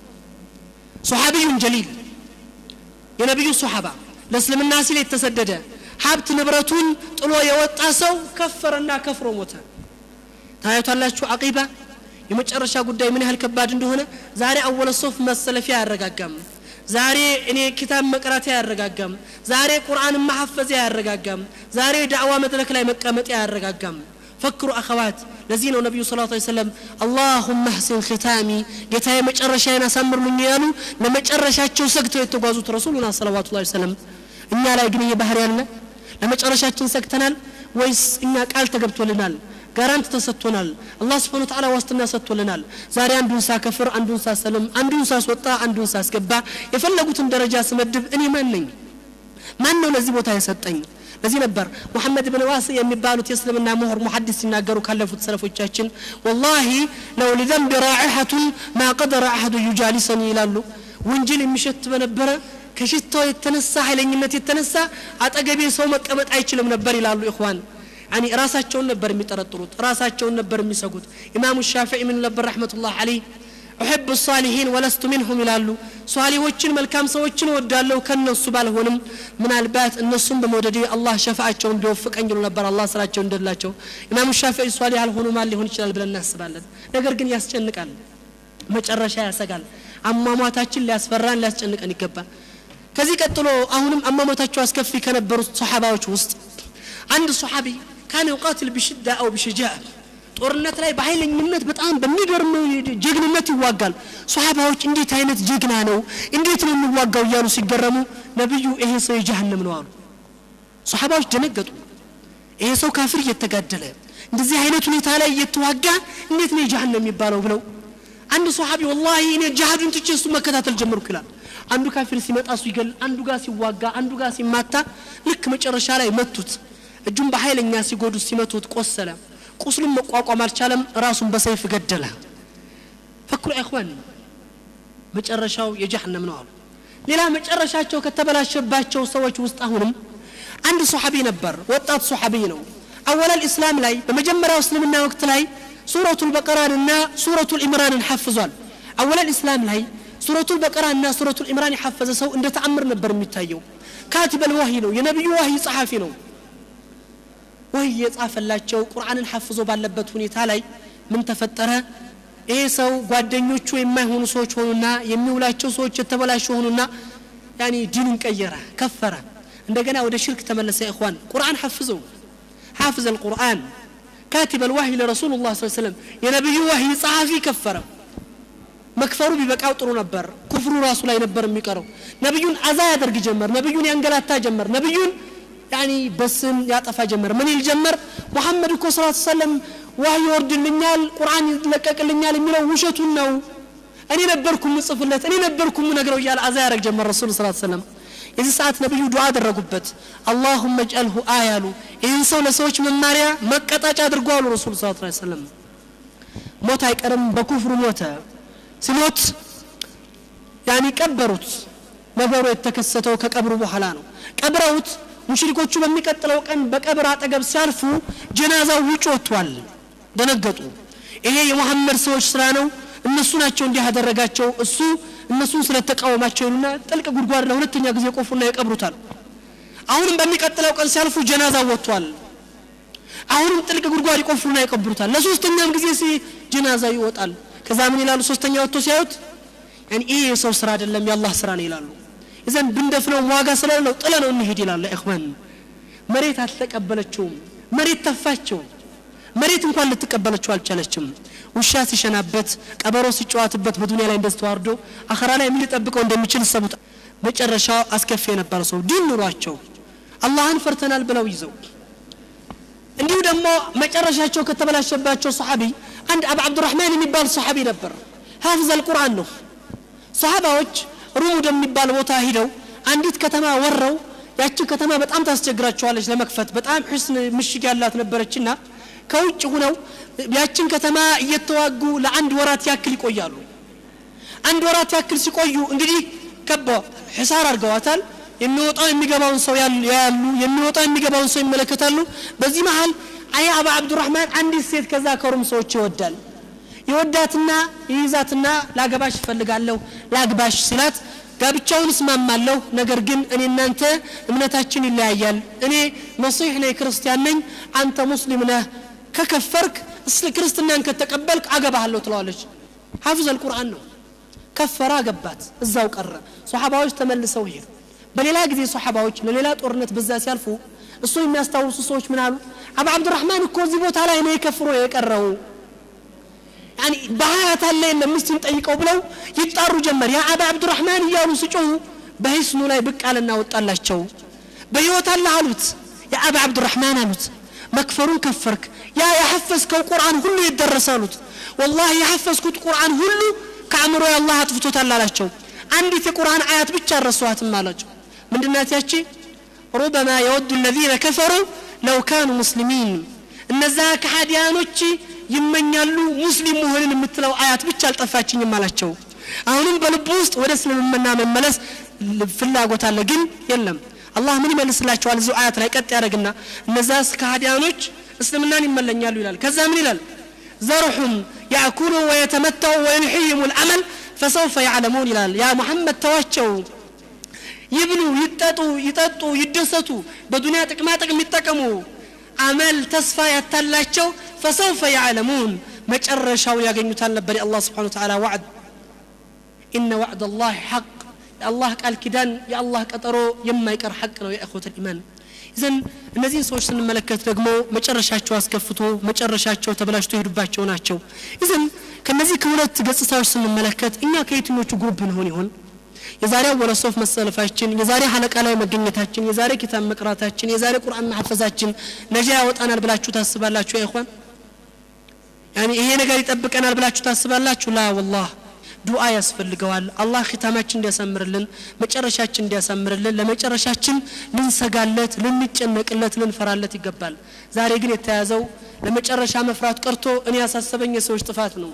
ሶሓቢዩን ጀሊል የነቢዩ ሶሓባ ለእስልምና ሲል የተሰደደ ሀብት ንብረቱን ጥሎ የወጣ ሰው ከፈረና ከፍሮ ሞተ ታያቷላችሁ አቂባ የመጨረሻ ጉዳይ ምን ያህል ከባድ እንደሆነ ዛሬ አወለ ሶፍ መሰለፊያ አያረጋጋም ዛሬ እኔ ኪታብ መቅራት አያረጋጋም ዛሬ ቁርአን ማሐፈዝ አያረጋጋም ዛሬ ዳዕዋ መድረክ ላይ መቀመጥ አያረጋጋም ፈክሩ አኸዋት ለዚህ ነው ነቢዩ ስለ ላ ሰለም አላሁመ ህሲን ኽታሚ ጌታዬ መጨረሻዬን አሳምርልኝ ያሉ ለመጨረሻቸው ሰግተው የተጓዙት ረሱሉና ሰለዋቱ ላ ሰለም እኛ ላይ ግን ይሄ ባህር ያለ ለመጨረሻችን ሰግተናል ወይስ እኛ ቃል ተገብቶልናል ጋራንት ተሰጥቶናል አላህ ስብሓን ተዓላ ዋስትና ሰጥቶልናል ዛሬ አንዱን ሳከፍር አንዱን ሳሰልም አንዱን ሳስወጣ አንዱን ሳስገባ የፈለጉትን ደረጃ ስመድብ እኔ ማን ነኝ ማን ነው ለዚህ ቦታ የሰጠኝ ለዚህ ነበር ሙሐመድ ብን ዋስ የሚባሉት የእስልምና ምሁር ሙሐዲስ ሲናገሩ ካለፉት ሰለፎቻችን ወላሂ ለው ሊዘንብ ራዒሐቱን ማ ቀደረ አሐዱ ዩጃሊሰኒ ይላሉ ወንጀል የሚሸት በነበረ ከሽታው የተነሳ ኃይለኝነት የተነሳ አጠገቤ ሰው መቀመጥ አይችልም ነበር ይላሉ ኢኽዋን ያኒ ራሳቸውን ነበር የሚጠረጥሩት ራሳቸውን ነበር የሚሰጉት ኢማሙ ሻፊዒ ምን ነበር ረሕመቱላህ አለይህ ኡሕብ ሳሊሒን ወለስቱ ሚንሁም ይላሉ ሷሊሆችን መልካም ሰዎችን እወዳለሁ ከነሱ ባልሆንም ምናልባት እነሱም በመውደድ አላህ ሸፋአቸውን ቢወፍቀኝ ይሉ ነበር አላህ ስራቸው እንደላቸው ኢማሙ ሻፊዒ ሷሊህ አልሆኑ ማን ሊሆን ይችላል ብለን እናስባለን ነገር ግን ያስጨንቃል መጨረሻ ያሰጋል አሟሟታችን ሊያስፈራን ሊያስጨንቀን ይገባል ከዚህ ቀጥሎ አሁንም አሟሟታቸው አስከፊ ከነበሩት ሰሓባዎች ውስጥ አንድ ሰሓቢ ካነ ዩቃትል ብሽዳ አው ብሽጃ ጦርነት ላይ በኃይለኝነት በጣም በሚገርም ጀግንነት ይዋጋል ሰሓባዎች እንዴት አይነት ጀግና ነው እንዴት ነው የሚዋጋው እያሉ ሲገረሙ ነቢዩ ይሄ ሰው የጀሃነም ነው አሉ ሰሓባዎች ደነገጡ ይሄ ሰው ካፍር እየተጋደለ እንደዚህ አይነት ሁኔታ ላይ እየተዋጋ እንዴት ነው የጀሃነም የሚባለው ብለው አንድ ሰሓቢ ወላሂ እኔ ጃሃዱን ትቼ እሱ መከታተል ጀመርኩ ይላል አንዱ ካፊር ሲመጣ እሱ ይገል አንዱ ጋር ሲዋጋ አንዱ ጋር ሲማታ ልክ መጨረሻ ላይ መቱት እጁን በኃይለኛ ሲጎዱት ሲመቱት ቆሰለ ቁስሉን መቋቋም አልቻለም ራሱን በሰይፍ ገደለ ፈክሩ ኢኽዋን መጨረሻው የጀሃነም ነው አሉ ሌላ መጨረሻቸው ከተበላሸባቸው ሰዎች ውስጥ አሁንም አንድ ሶሐቢ ነበር ወጣት ሶሐቢ ነው አወላል ኢስላም ላይ በመጀመሪያው እስልምና ወቅት ላይ ሱረቱ ልበቀራንና ሱረቱ ልኢምራንን ሐፍዟል አወላል ኢስላም ላይ ሱረቱ ልበቀራንና ሱረቱ ልኢምራን የሐፈዘ ሰው እንደ ተአምር ነበር የሚታየው ካቲበል ዋሂ ነው የነቢዩ ዋሂ ጸሐፊ ነው ወህይ የጻፈላቸው ቁርአንን ሐፍዞ ባለበት ሁኔታ ላይ ምን ተፈጠረ ይሄ ሰው ጓደኞቹ የማይሆኑ ሰዎች ሆኑና የሚውላቸው ሰዎች የተበላሹ ሆኑና ያኒ ዲኑን ቀየረ ከፈረ እንደገና ወደ ሽርክ ተመለሰ ኢኽዋን ቁርአን ሐፍዘው حافظ القرآن كاتب الوحي لرسول الله صلى الله عليه وسلم يا نبي وحي صحفي كفر መክፈሩ ቢበቃው ጥሩ ነበር ኩፍሩ ራሱ ላይ ነበር የሚቀረው ነቢዩን አዛ ያደርግ ጀመር ነቢዩን ያንገላታ ጀመር ነቢዩን ያኒ በስም ያጠፋ ጀመር ምን ይል ጀመር ሙሐመድ እኮ ስላት ሰለም ዋህይ ይወርድልኛል ቁርአን ይለቀቅልኛል የሚለው ውሸቱን ነው እኔ ነበርኩ ምጽፍለት እኔ ነበርኩ ምነግረው እያለ አዛ ያደረግ ጀመር ረሱል ስላት ሰለም የዚህ ሰዓት ነቢዩ ዱዓ አደረጉበት አላሁመ እጅአልሁ አያሉ ይህን ሰው ለሰዎች መማሪያ መቀጣጫ አድርጎ አሉ ረሱል ስ ሰለም ሞት አይቀርም በኩፍሩ ሞተ ሲሞት ያኒ ቀበሩት ነገሩ የተከሰተው ከቀብሩ በኋላ ነው ቀብረውት ሙሽሪኮቹ በሚቀጥለው ቀን በቀብር አጠገብ ሲያልፉ ጀናዛው ውጭ ወጥቷል ደነገጡ ይሄ የሙሐመድ ሰዎች ስራ ነው እነሱ ናቸው እንዲህ ያደረጋቸው እሱ እነሱን ስለተቃወማቸው ይሉና ጥልቅ ጉድጓድ ለሁለተኛ ጊዜ ቆፉና ይቀብሩታል አሁንም በሚቀጥለው ቀን ሲያልፉ ጀናዛ ወጥቷል አሁንም ጥልቅ ጉድጓድ ይቆፍሩና ይቀብሩታል ለሶስተኛም ጊዜ ሲ ጀናዛ ይወጣል ከዛ ምን ይላሉ ሶስተኛ ወጥቶ ሲያዩት ያኒ ይሄ የሰው ስራ አይደለም የአላህ ስራ ነው ይላሉ እዘን ብንደፍነው ዋጋ ስለሌለው ጥለ ነው እንሄድ ይላል ኢኽዋን መሬት አልተቀበለችውም መሬት ተፋቸው መሬት እንኳን ልትቀበለችው አልቻለችም ውሻ ሲሸናበት ቀበሮ ሲጨዋትበት በዱንያ ላይ እንደዚህ ተዋርዶ አኸራ ላይ ምን ሊጠብቀው እንደሚችል ሰቡት መጨረሻው አስከፊ የነበረ ሰው ዲን ኑሯቸው አላህን ፈርተናል ብለው ይዘው እንዲሁ ደግሞ መጨረሻቸው ከተበላሸባቸው ሰሓቢ አንድ አብ አብዱራህማን የሚባል ሰሓቢ ነበር ሀፍዘ አልቁርአን ነው ሰሓባዎች ሩም ወደሚባል ቦታ ሂደው አንዲት ከተማ ወረው ያቺ ከተማ በጣም ታስቸግራቸዋለች ለመክፈት በጣም ሕስን ምሽግ ያላት ነበረችና ከውጭ ሁነው ያችን ከተማ እየተዋጉ ለአንድ ወራት ያክል ይቆያሉ አንድ ወራት ያክል ሲቆዩ እንግዲህ ከባ ሕሳር አድርገዋታል የሚወጣው የሚገባውን ሰው ያሉ የሚወጣው የሚገባውን ሰው ይመለከታሉ በዚህ መሀል አይ አባ አብዱራህማን አንዲት ሴት ከዛ ከሩም ሰዎች ይወዳል ይወዳትና ይይዛትና ላገባሽ እፈልጋለሁ ላግባሽ ሲላት ጋብቻውን እስማማለሁ ነገር ግን እኔ እናንተ እምነታችን ይለያያል እኔ መሲሕ ነኝ ክርስቲያን ነኝ አንተ ሙስሊም ነህ ከከፈርክ ክርስትናን ከተቀበልክ አገባሃለሁ ትለዋለች ሐፍዝ አልቁርአን ነው ከፈራ አገባት እዛው ቀረ ሶሓባዎች ተመልሰው ሄዱ በሌላ ጊዜ ሶሓባዎች ለሌላ ጦርነት በዛ ሲያልፉ እሱ የሚያስታውሱ ሰዎች ምን አሉ አባ አብዱራህማን እኮ እዚህ ቦታ ላይ ነው የከፍሮ የቀረው ያኒ በሀያት አለ የለም ምስቲን ጠይቀው ብለው ይጣሩ ጀመር ያ አባ አብዱራህማን እያሉ ሲጮሁ በሂስኑ ላይ ብቅ አለና ወጣላቸው በህይወት አለ አሉት ያ አባ አብዱራህማን አሉት መክፈሩን ከፈርክ ያ የሐፈዝከው ቁርአን ሁሉ የደረሰ አሉት ወላሂ የሐፈዝኩት ቁርአን ሁሉ ከአእምሮ አላህ አጥፍቶታል አላቸው አንዲት የቁርአን አያት ብቻ አረሷትም አላቸው ምንድናት ያቺ ሩበማ የወዱ الذين كفروا لو كانوا مسلمين እነዛ ከሃዲያኖች ይመኛሉ ሙስሊም መሆንን የምትለው አያት ብቻ አልጠፋችኝም አላቸው አሁንም በልቡ ውስጥ ወደ እስልምና መመለስ ፍላጎት አለ ግን የለም አላህ ምን ይመልስላቸዋል እዚሁ አያት ላይ ቀጥ ያደረግና እነዛ ከሃዲያኖች እስልምናን ይመለኛሉ ይላል ከዛ ምን ይላል ዘርሑም ያእኩሉ ወየተመተው ወዩልሕይሙ ልአመል ፈሰውፈ ያዕለሙን ይላል ያ ሙሐመድ ተዋቸው ይብሉ ይጠጡ ይጠጡ ይደሰቱ በዱንያ ጥቅማ ጥቅም ይጠቀሙ አመል ተስፋ ያታላቸው ፈሰውፈ ያዕለሙን መጨረሻውን ያገኙታል ነበር የአላህ ስብሓን ተዓላ ዋዕድ ኢነ ዋዕድ አላህ ሐቅ የአላህ ቃል ኪዳን የአላህ ቀጠሮ የማይቀር ሐቅ ነው የእኹት ልኢማን ይዘን እነዚህን ሰዎች ስንመለከት ደግሞ መጨረሻቸው አስከፍቶ መጨረሻቸው ተበላሽቶ የሄዱባቸው ናቸው ይዘን ከነዚህ ከሁለት ገጽታዎች ስንመለከት እኛ ከየትኞቹ ግሩፕ እንሆን ይሆን የዛሬ ወለሶፍ መሰለፋችን የዛሬ ሀለቃ ላይ መገኘታችን የዛሬ ኪታብ መቅራታችን የዛሬ ቁርአን ማሐፈዛችን ነጃ ያወጣናል ብላችሁ ታስባላችሁ ያ ይኹዋን ያኒ ይሄ ነገር ይጠብቀናል ብላችሁ ታስባላችሁ ላ ወላህ ዱዓ ያስፈልገዋል አላህ ኪታማችን እንዲያሳምርልን መጨረሻችን እንዲያሳምርልን ለመጨረሻችን ልንሰጋለት ልንጨነቅለት ልንፈራለት ይገባል ዛሬ ግን የተያዘው ለመጨረሻ መፍራት ቀርቶ እኔ ያሳሰበኝ የሰዎች ጥፋት ነው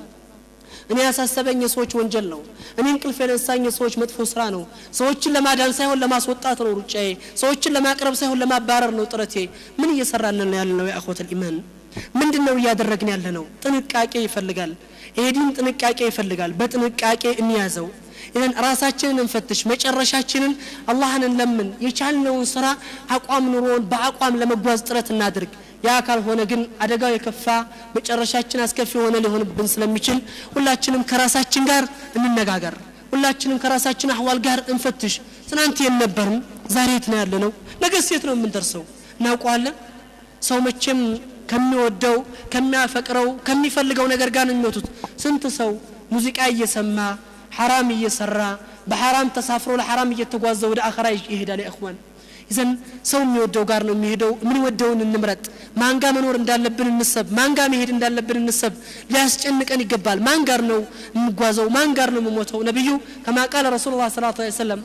እኔ ያሳሰበኝ የሰዎች ወንጀል ነው እኔ እንቅልፍ የነሳኝ የሰዎች መጥፎ ስራ ነው ሰዎችን ለማዳን ሳይሆን ለማስወጣት ነው ሩጫዬ ሰዎችን ለማቅረብ ሳይሆን ለማባረር ነው ጥረቴ ምን እየሰራልን ያለ ነው የአኮት ልኢማን ምንድን ነው እያደረግን ያለ ነው ጥንቃቄ ይፈልጋል ይሄ ዲን ጥንቃቄ ይፈልጋል በጥንቃቄ እንያዘው ይህን ራሳችንን እንፈትሽ መጨረሻችንን አላህን እንለምን የቻልነውን ስራ አቋም ኑሮን በአቋም ለመጓዝ ጥረት እናድርግ ያ ካልሆነ ግን አደጋው የከፋ መጨረሻችን አስከፊ የሆነ ሊሆንብን ስለሚችል ሁላችንም ከራሳችን ጋር እንነጋገር ሁላችንም ከራሳችን አህዋል ጋር እንፈትሽ ትናንት የት ነበርን ዛሬ የት ነው ያለ ነው ነገ ሴት ነው የምንደርሰው እናውቀዋለን ሰው መቼም ከሚወደው ከሚያፈቅረው ከሚፈልገው ነገር ጋር ነው የሚወቱት ስንት ሰው ሙዚቃ እየሰማ ሐራም እየሰራ በሐራም ተሳፍሮ ለሐራም እየተጓዘ ወደ አኸራ ይሄዳል የእኽዋን ይዘን ሰው የሚወደው ጋር ነው የሚሄደው የምንወደውን እንምረጥ ማንጋ መኖር እንዳለብን እንሰብ ማንጋ መሄድ እንዳለብን እንሰብ ሊያስጨንቀን ይገባል ማን ጋር ነው የምጓዘው ማን ጋር ነው የምሞተው ነቢዩ ከማ ቃለ ረሱሉ ላ ሰላት ሰለም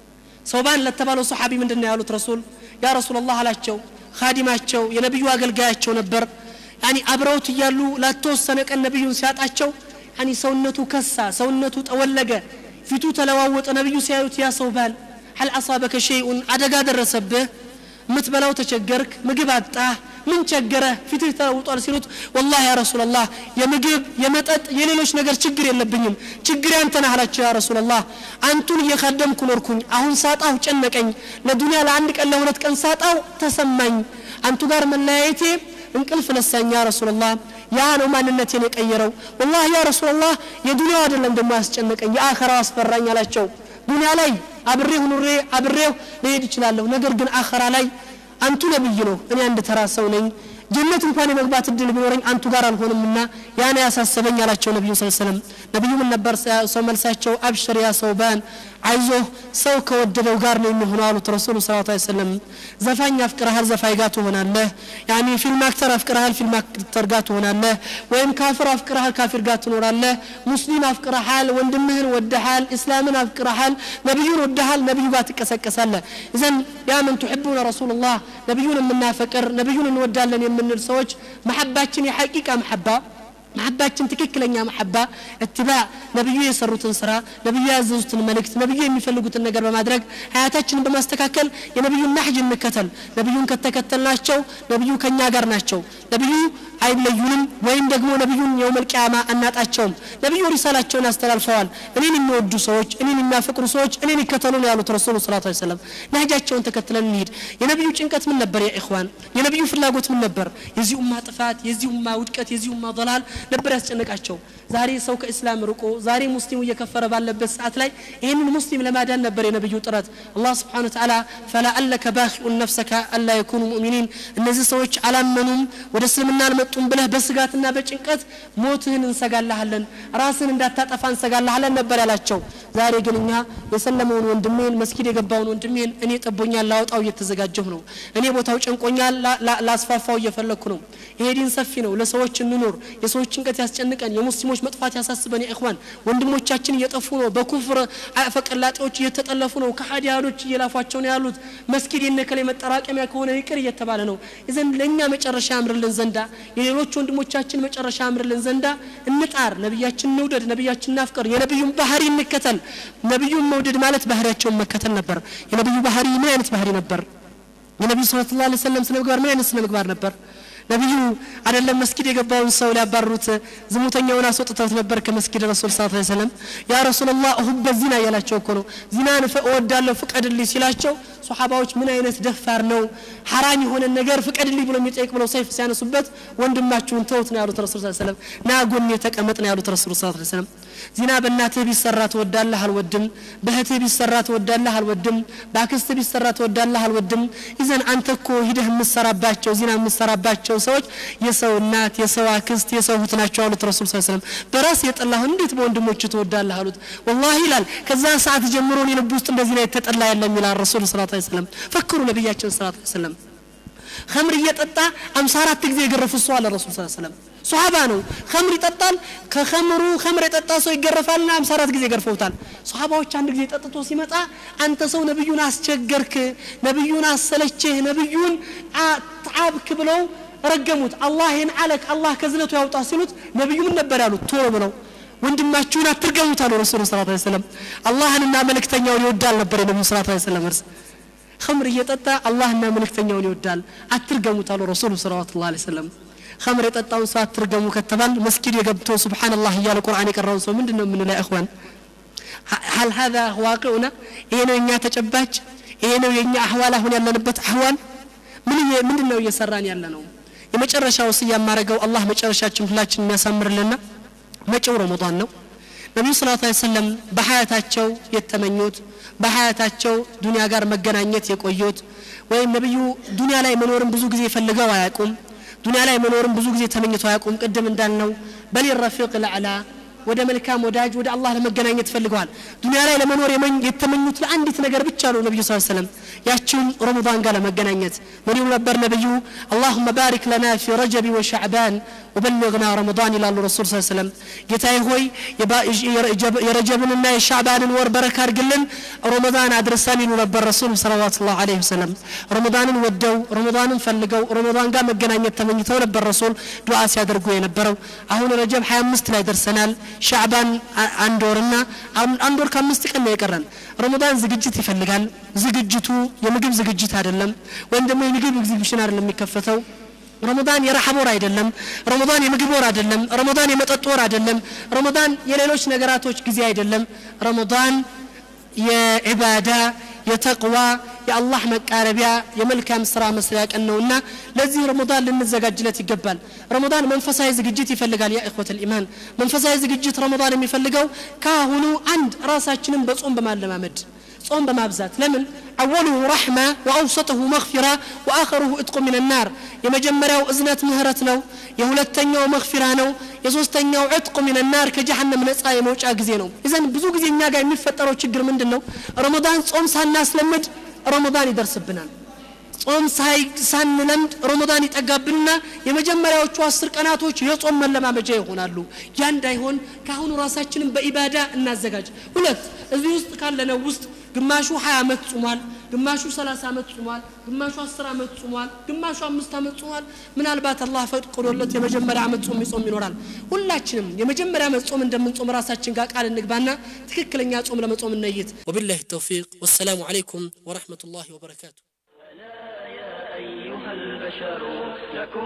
ሰውባን ለተባለው ሰሓቢ ምንድን ነው ያሉት ረሱል ያ ረሱል ላህ አላቸው ካዲማቸው የነቢዩ አገልጋያቸው ነበር ያኒ አብረውት እያሉ ላተወሰነ ቀን ነቢዩን ሲያጣቸው ያኒ ሰውነቱ ከሳ ሰውነቱ ጠወለገ ፊቱ ተለዋወጠ ነቢዩ ሲያዩት ያ ሰውባን هل أصابك شيء አደጋ ደረሰብህ የምትበላው ተቸገርክ ምግብ አጣህ ምን ቸገረህ ፊትህ ተለውጧል ሲሉት ወላህ ያ ረሱላላህ የምግብ የመጠጥ የሌሎች ነገር ችግር የለብኝም ችግር ያንተ ነህ አላቸው ያ ረሱላላህ አንቱን እየካደምኩ ኖርኩኝ አሁን ሳጣሁ ጨነቀኝ ለዱንያ ለአንድ ቀን ለሁለት ቀን ሳጣው ተሰማኝ አንቱ ጋር መለያየቴ እንቅልፍ ነሳኝ ያ ረሱላላህ ያ ነው ማንነቴን የቀየረው ወላህ ያ ረሱላላህ የዱንያው አይደለም ደግሞ ያስጨነቀኝ የአኸራው አስፈራኝ አላቸው ዱንያ ላይ አብሬሁ ኑሬ አብሬሁ ልሄድ እችላለሁ ነገር ግን አኸራ ላይ አንቱ ነብይ ነው እኔ አንድ ተራ ሰው ነኝ ጀነት እንኳን የመግባት እድል ቢኖረኝ አንቱ ጋር አልሆንምና ያነ ያሳሰበኝ አላቸው ነቢዩ ስ ሰለም ነቢዩ ምን ነበር ሰው መልሳቸው አብሽር ያ ሰውባን አይዞህ ሰው ከወደደው ጋር ነው የሚሆነው አሉት ረሱሉ ስ ሰለም ዘፋኝ አፍቅረሃል ዘፋኝ ጋር ትሆናለህ ያኒ ፊልም አክተር አፍቅረሃል ፊልም አክተር ጋር ትሆናለህ ወይም ካፍር አፍቅረሃል ካፊር ጋር ትኖራለህ ሙስሊም አፍቅረሃል ወንድምህን ወደሃል እስላምን አፍቅረሃል ነቢዩን ወደሃል ነቢዩ ጋር ትቀሰቀሳለህ እዘን ያ ምን ትሕቡነ ረሱሉላህ ነቢዩን የምናፈቅር ነቢዩን እንወዳለን የምንል ሰዎች መሐባችን የሐቂቃ መሐባ መሐባችን ትክክለኛ መሐባ እትባዕ ነቢዩ የሰሩትን ስራ ነቢዩ ያዘዙትን መልእክት ነቢዩ የሚፈልጉትን ነገር በማድረግ ሀያታችንን በማስተካከል የነቢዩን ናሕጅ እንከተል ነቢዩን ከተከተልናቸው ነቢዩ ከእኛ ጋር ናቸው ነቢዩ አይለዩንም ወይም ደግሞ ነቢዩን የውመል ቂያማ አናጣቸውም ነቢዩ ሪሳላቸውን አስተላልፈዋል እኔን የሚወዱ ሰዎች እኔን የሚያፈቅሩ ሰዎች እኔን ይከተሉ ነው ያሉት ረሱሉ ስላት ሰለም ነህጃቸውን ተከትለን እንሂድ የነቢዩ ጭንቀት ምን ነበር ያ ኢኽዋን የነቢዩ ፍላጎት ምን ነበር የዚህ ኡማ ጥፋት የዚህ ኡማ ውድቀት የዚህ ኡማ ضላል ነበር ያስጨነቃቸው ዛሬ ሰው ከእስላም ርቆ ዛሬ ሙስሊሙ እየከፈረ ባለበት ሰዓት ላይ ይህንን ሙስሊም ለማዳን ነበር የነቢዩ ጥረት አላህ ስብሓን ተዓላ ፈላአለከ ባኪኡን ነፍሰከ አላ የኩኑ ሙእሚኒን እነዚህ ሰዎች አላመኑም ወደ እስልምና አልመጡም ብለህ በስጋትና በጭንቀት ሞትህን እንሰጋልሃለን ራስን እንዳታጠፋ እንሰጋልሃለን ነበር ያላቸው ዛሬ ግን እኛ የሰለመውን ወንድሜን መስጊድ የገባውን ወንድሜን እኔ ጠቦኛል ላወጣው እየተዘጋጀሁ ነው እኔ ቦታው ጨንቆኛል ላስፋፋው እየፈለግኩ ነው ይሄ ዲን ሰፊ ነው ለሰዎች እንኑር የሰዎች ጭንቀት ያስጨንቀን የሙስሊሞች መጥፋት ያሳስበን ኢኽዋን ወንድሞቻችን እየጠፉ ነው በኩፍር ፈቀላጤዎች እየተጠለፉ ነው ከሀዲያዶች እየላፏቸው ነው ያሉት መስጊድ የነከለ መጠራቀሚያ ከሆነ ይቅር እየተባለ ነው ይዘን ለእኛ መጨረሻ ያምርልን ዘንዳ የሌሎች ወንድሞቻችን መጨረሻ ያምርልን ዘንዳ እንጣር ነቢያችን እንውደድ ነቢያችን እናፍቀር የነቢዩን ባህሪ እንከተል ነቢዩን መውደድ ማለት ባህሪያቸውን መከተል ነበር የነቢዩ ባህሪ ምን አይነት ባህሪ ነበር የነቢዩ ስለ ላ ሰለም ስነ ምግባር ምን አይነት ስነ ምግባር ነበር ነቢዩ አይደለም መስጊድ የገባውን ሰው ሊያባርሩት ዝሙተኛውን አስወጥተውት ነበር ከመስጊድ ረሱል ስ ሰለም ያ ረሱላላህ ሁበ ዚና እያላቸው እኮ ነው ዚናን እወዳለሁ ፍቀድልኝ ሲላቸው ሶሓባዎች ምን አይነት ደፋር ነው ሐራም የሆነ ነገር ፍቀድልኝ ብሎ የሚጠይቅ ብለው ሰይፍ ሲያነሱበት ወንድማችሁን ተውት ነው ያሉት ረሱል ሰለም ና ጎኔ ተቀመጥ ነው ያሉት ረሱል ስ ሰለም ዚና በእናትህ ቢሰራ ትወዳለህ አልወድም በእህትህ ቢሰራ ትወዳለህ አልወድም በአክስትህ ቢሰራ ትወዳለህ አልወድም ይዘን አንተ እኮ ሂደህ የምሰራባቸው ዚና የምሰራባቸው ሰዎች የሰው እናት የሰው አክስት የሰው እህት ናቸው አሉት ረሱል ስ ሰለም በራስ የጠላሁ እንዴት በወንድሞች ትወዳለህ አሉት ወላሂ ይላል ከዛ ሰዓት ጀምሮ እኔ ልብ ውስጥ እንደዚህ ላይ የተጠላ የለም ይላል ረሱል ስላት ሰለም ፈክሩ ነቢያችን ስላት ሰለም ከምር እየጠጣ አምሳ አራት ጊዜ የገረፉት ሰው አለ ረሱል ስ ሰለም ሶሃባ ነው ከምር ይጠጣል ከከምሩ ከምር የጠጣ ሰው ይገረፋልና አምሳ አራት ጊዜ ገርፈውታል ሶሃባዎች አንድ ጊዜ ጠጥቶ ሲመጣ አንተ ሰው ነቢዩን አስቸገርክ ነቢዩን አሰለችህ ነቢዩን አብክ ብለው ረገሙት አላህ ይህን አለክ አላህ ከዝነቱ ያውጣ ሲሉት ነቢዩ ምን ነበር ያሉት ቶሎ ብለው ወንድማችሁን አትርገሙት አሉ ረሱሉ ስ ሰለም አላህንና መልእክተኛውን ይወዳል ነበር የነቢዩ ስ ሰለም እርስ ከምር እየጠጣ አላህና መልእክተኛውን ይወዳል አትርገሙት አሉ ረሱሉ ሰለዋቱ ላ ሰለም ከምር የጠጣውን ሰው አትርገሙ ከተባል መስጊድ የገብቶ ስብሓንላህ እያለ ቁርአን የቀራውን ሰው ምንድን ነው የምንለው እኽዋን ሀል ሀዛ ዋቅዑና ይሄ ነው የእኛ ተጨባጭ ይሄ ነው የእኛ አህዋል አሁን ያለንበት አህዋል ምንድን ነው እየሰራን ያለ ነው የመጨረሻ ወስያ የማረገው አላህ መጨረሻችን ሁላችን የሚያሳምርልና መጪው ረመዳን ነው ነቢዩ ስለ ላ ሰለም በሀያታቸው የተመኙት በሀያታቸው ዱንያ ጋር መገናኘት የቆዩት ወይም ነቢዩ ዱንያ ላይ መኖርን ብዙ ጊዜ ፈልገው አያውቁም ዱንያ ላይ መኖርን ብዙ ጊዜ ተመኝተው አያውቁም ቅድም እንዳልነው በል ረፊቅ ልዕላ ወደ መልካም ወዳጅ ወደ አላህ ለመገናኘት ፈልገዋል ዱንያ ላይ ለመኖር የተመኙት ለአንዲት ነገር ብቻ ነው ነቢዩ ስ ሰለም ያችውን ረመዳን ጋር ለመገናኘት ምን ይሉ ነበር ነቢዩ አላሁመ ባሪክ ለና ፊ ረጀቢ ወሻዕባን ወበልግና ረመዳን ይላሉ ረሱል ስ ሰለም ጌታዬ ሆይ የረጀብንና የሻዕባንን ወር በረካ አድርግልን ረመዳን አድርሰን ይሉ ነበር ረሱል ሰለዋት ላሁ ለ ወሰለም ረመዳንን ወደው ረመዳንን ፈልገው ረመዳን ጋር መገናኘት ተመኝተው ነበር ረሱል ዱዓ ሲያደርጉ የነበረው አሁን ረጀብ 25 ላይ ደርሰናል ሻዕባን አንድ ወርና አንድ ወር ከአምስት ቀን ነው የቀረን ረመዳን ዝግጅት ይፈልጋል ዝግጅቱ የምግብ ዝግጅት አይደለም ወይም ደግሞ የምግብ ኤግዚቢሽን አይደለም የሚከፈተው ረመዳን የረሐብ ወር አይደለም ረመዳን የምግብ ወር አይደለም ረመዳን የመጠጥ ወር አይደለም ረመዳን የሌሎች ነገራቶች ጊዜ አይደለም ረመዳን የዒባዳ የተቅዋ የአላህ መቃረቢያ የመልካም ስራ መስሪያ ቀን ነውና ለዚህ ረመዳን ልንዘጋጅለት ይገባል ረመዳን መንፈሳዊ ዝግጅት ይፈልጋል ያ እخوة الإيمان መንፈሳዊ ዝግጅት ረመዳን የሚፈልገው ካሁኑ አንድ ራሳችንን በጾም በማለማመድ ጾም በማብዛት ለምን አወሉሁ ረሕማ ወአውሰጥሁ መግፊራ ወአኸሩሁ እጥቁ ምን ናር የመጀመሪያው እዝነት ምህረት ነው የሁለተኛው መግፊራ ነው የሶስተኛው ዕጥቁ ምን ናር ከጀሃነም ነፃ የመውጫ ጊዜ ነው ይዘን ብዙ ጊዜ እኛ ጋር የሚፈጠረው ችግር ምንድን ነው ረመዳን ጾም ሳናስለምድ ረመዳን ይደርስብናል ጾም ሳንለምድ ረመዳን ይጠጋብንና የመጀመሪያዎቹ አስር ቀናቶች የጾም መለማመጃ ይሆናሉ ያ እንዳይሆን ከአሁኑ ራሳችንን በኢባዳ እናዘጋጅ ሁለት እዚህ ውስጥ ካለነው ውስጥ ግማሹ 20 ዓመት ጾሟል ግማሹ 30 ዓመት ጾሟል ግማሹ 10 ዓመት ጾሟል ግማሹ አምስት ዓመት ጾሟል ምናልባት አላህ ፈቅዶለት የመጀመሪያ ዓመት ጾም ይጾም ይኖራል ሁላችንም የመጀመሪያ ዓመት ጾም እንደምንጾም ራሳችን ጋር ቃል እንግባና ትክክለኛ ጾም ለመጾም እንይት ወቢላሂ ተውፊቅ ወሰላሙ አለይኩም ወረሕመቱላሂ ወበረካቱ أيها البشر لكم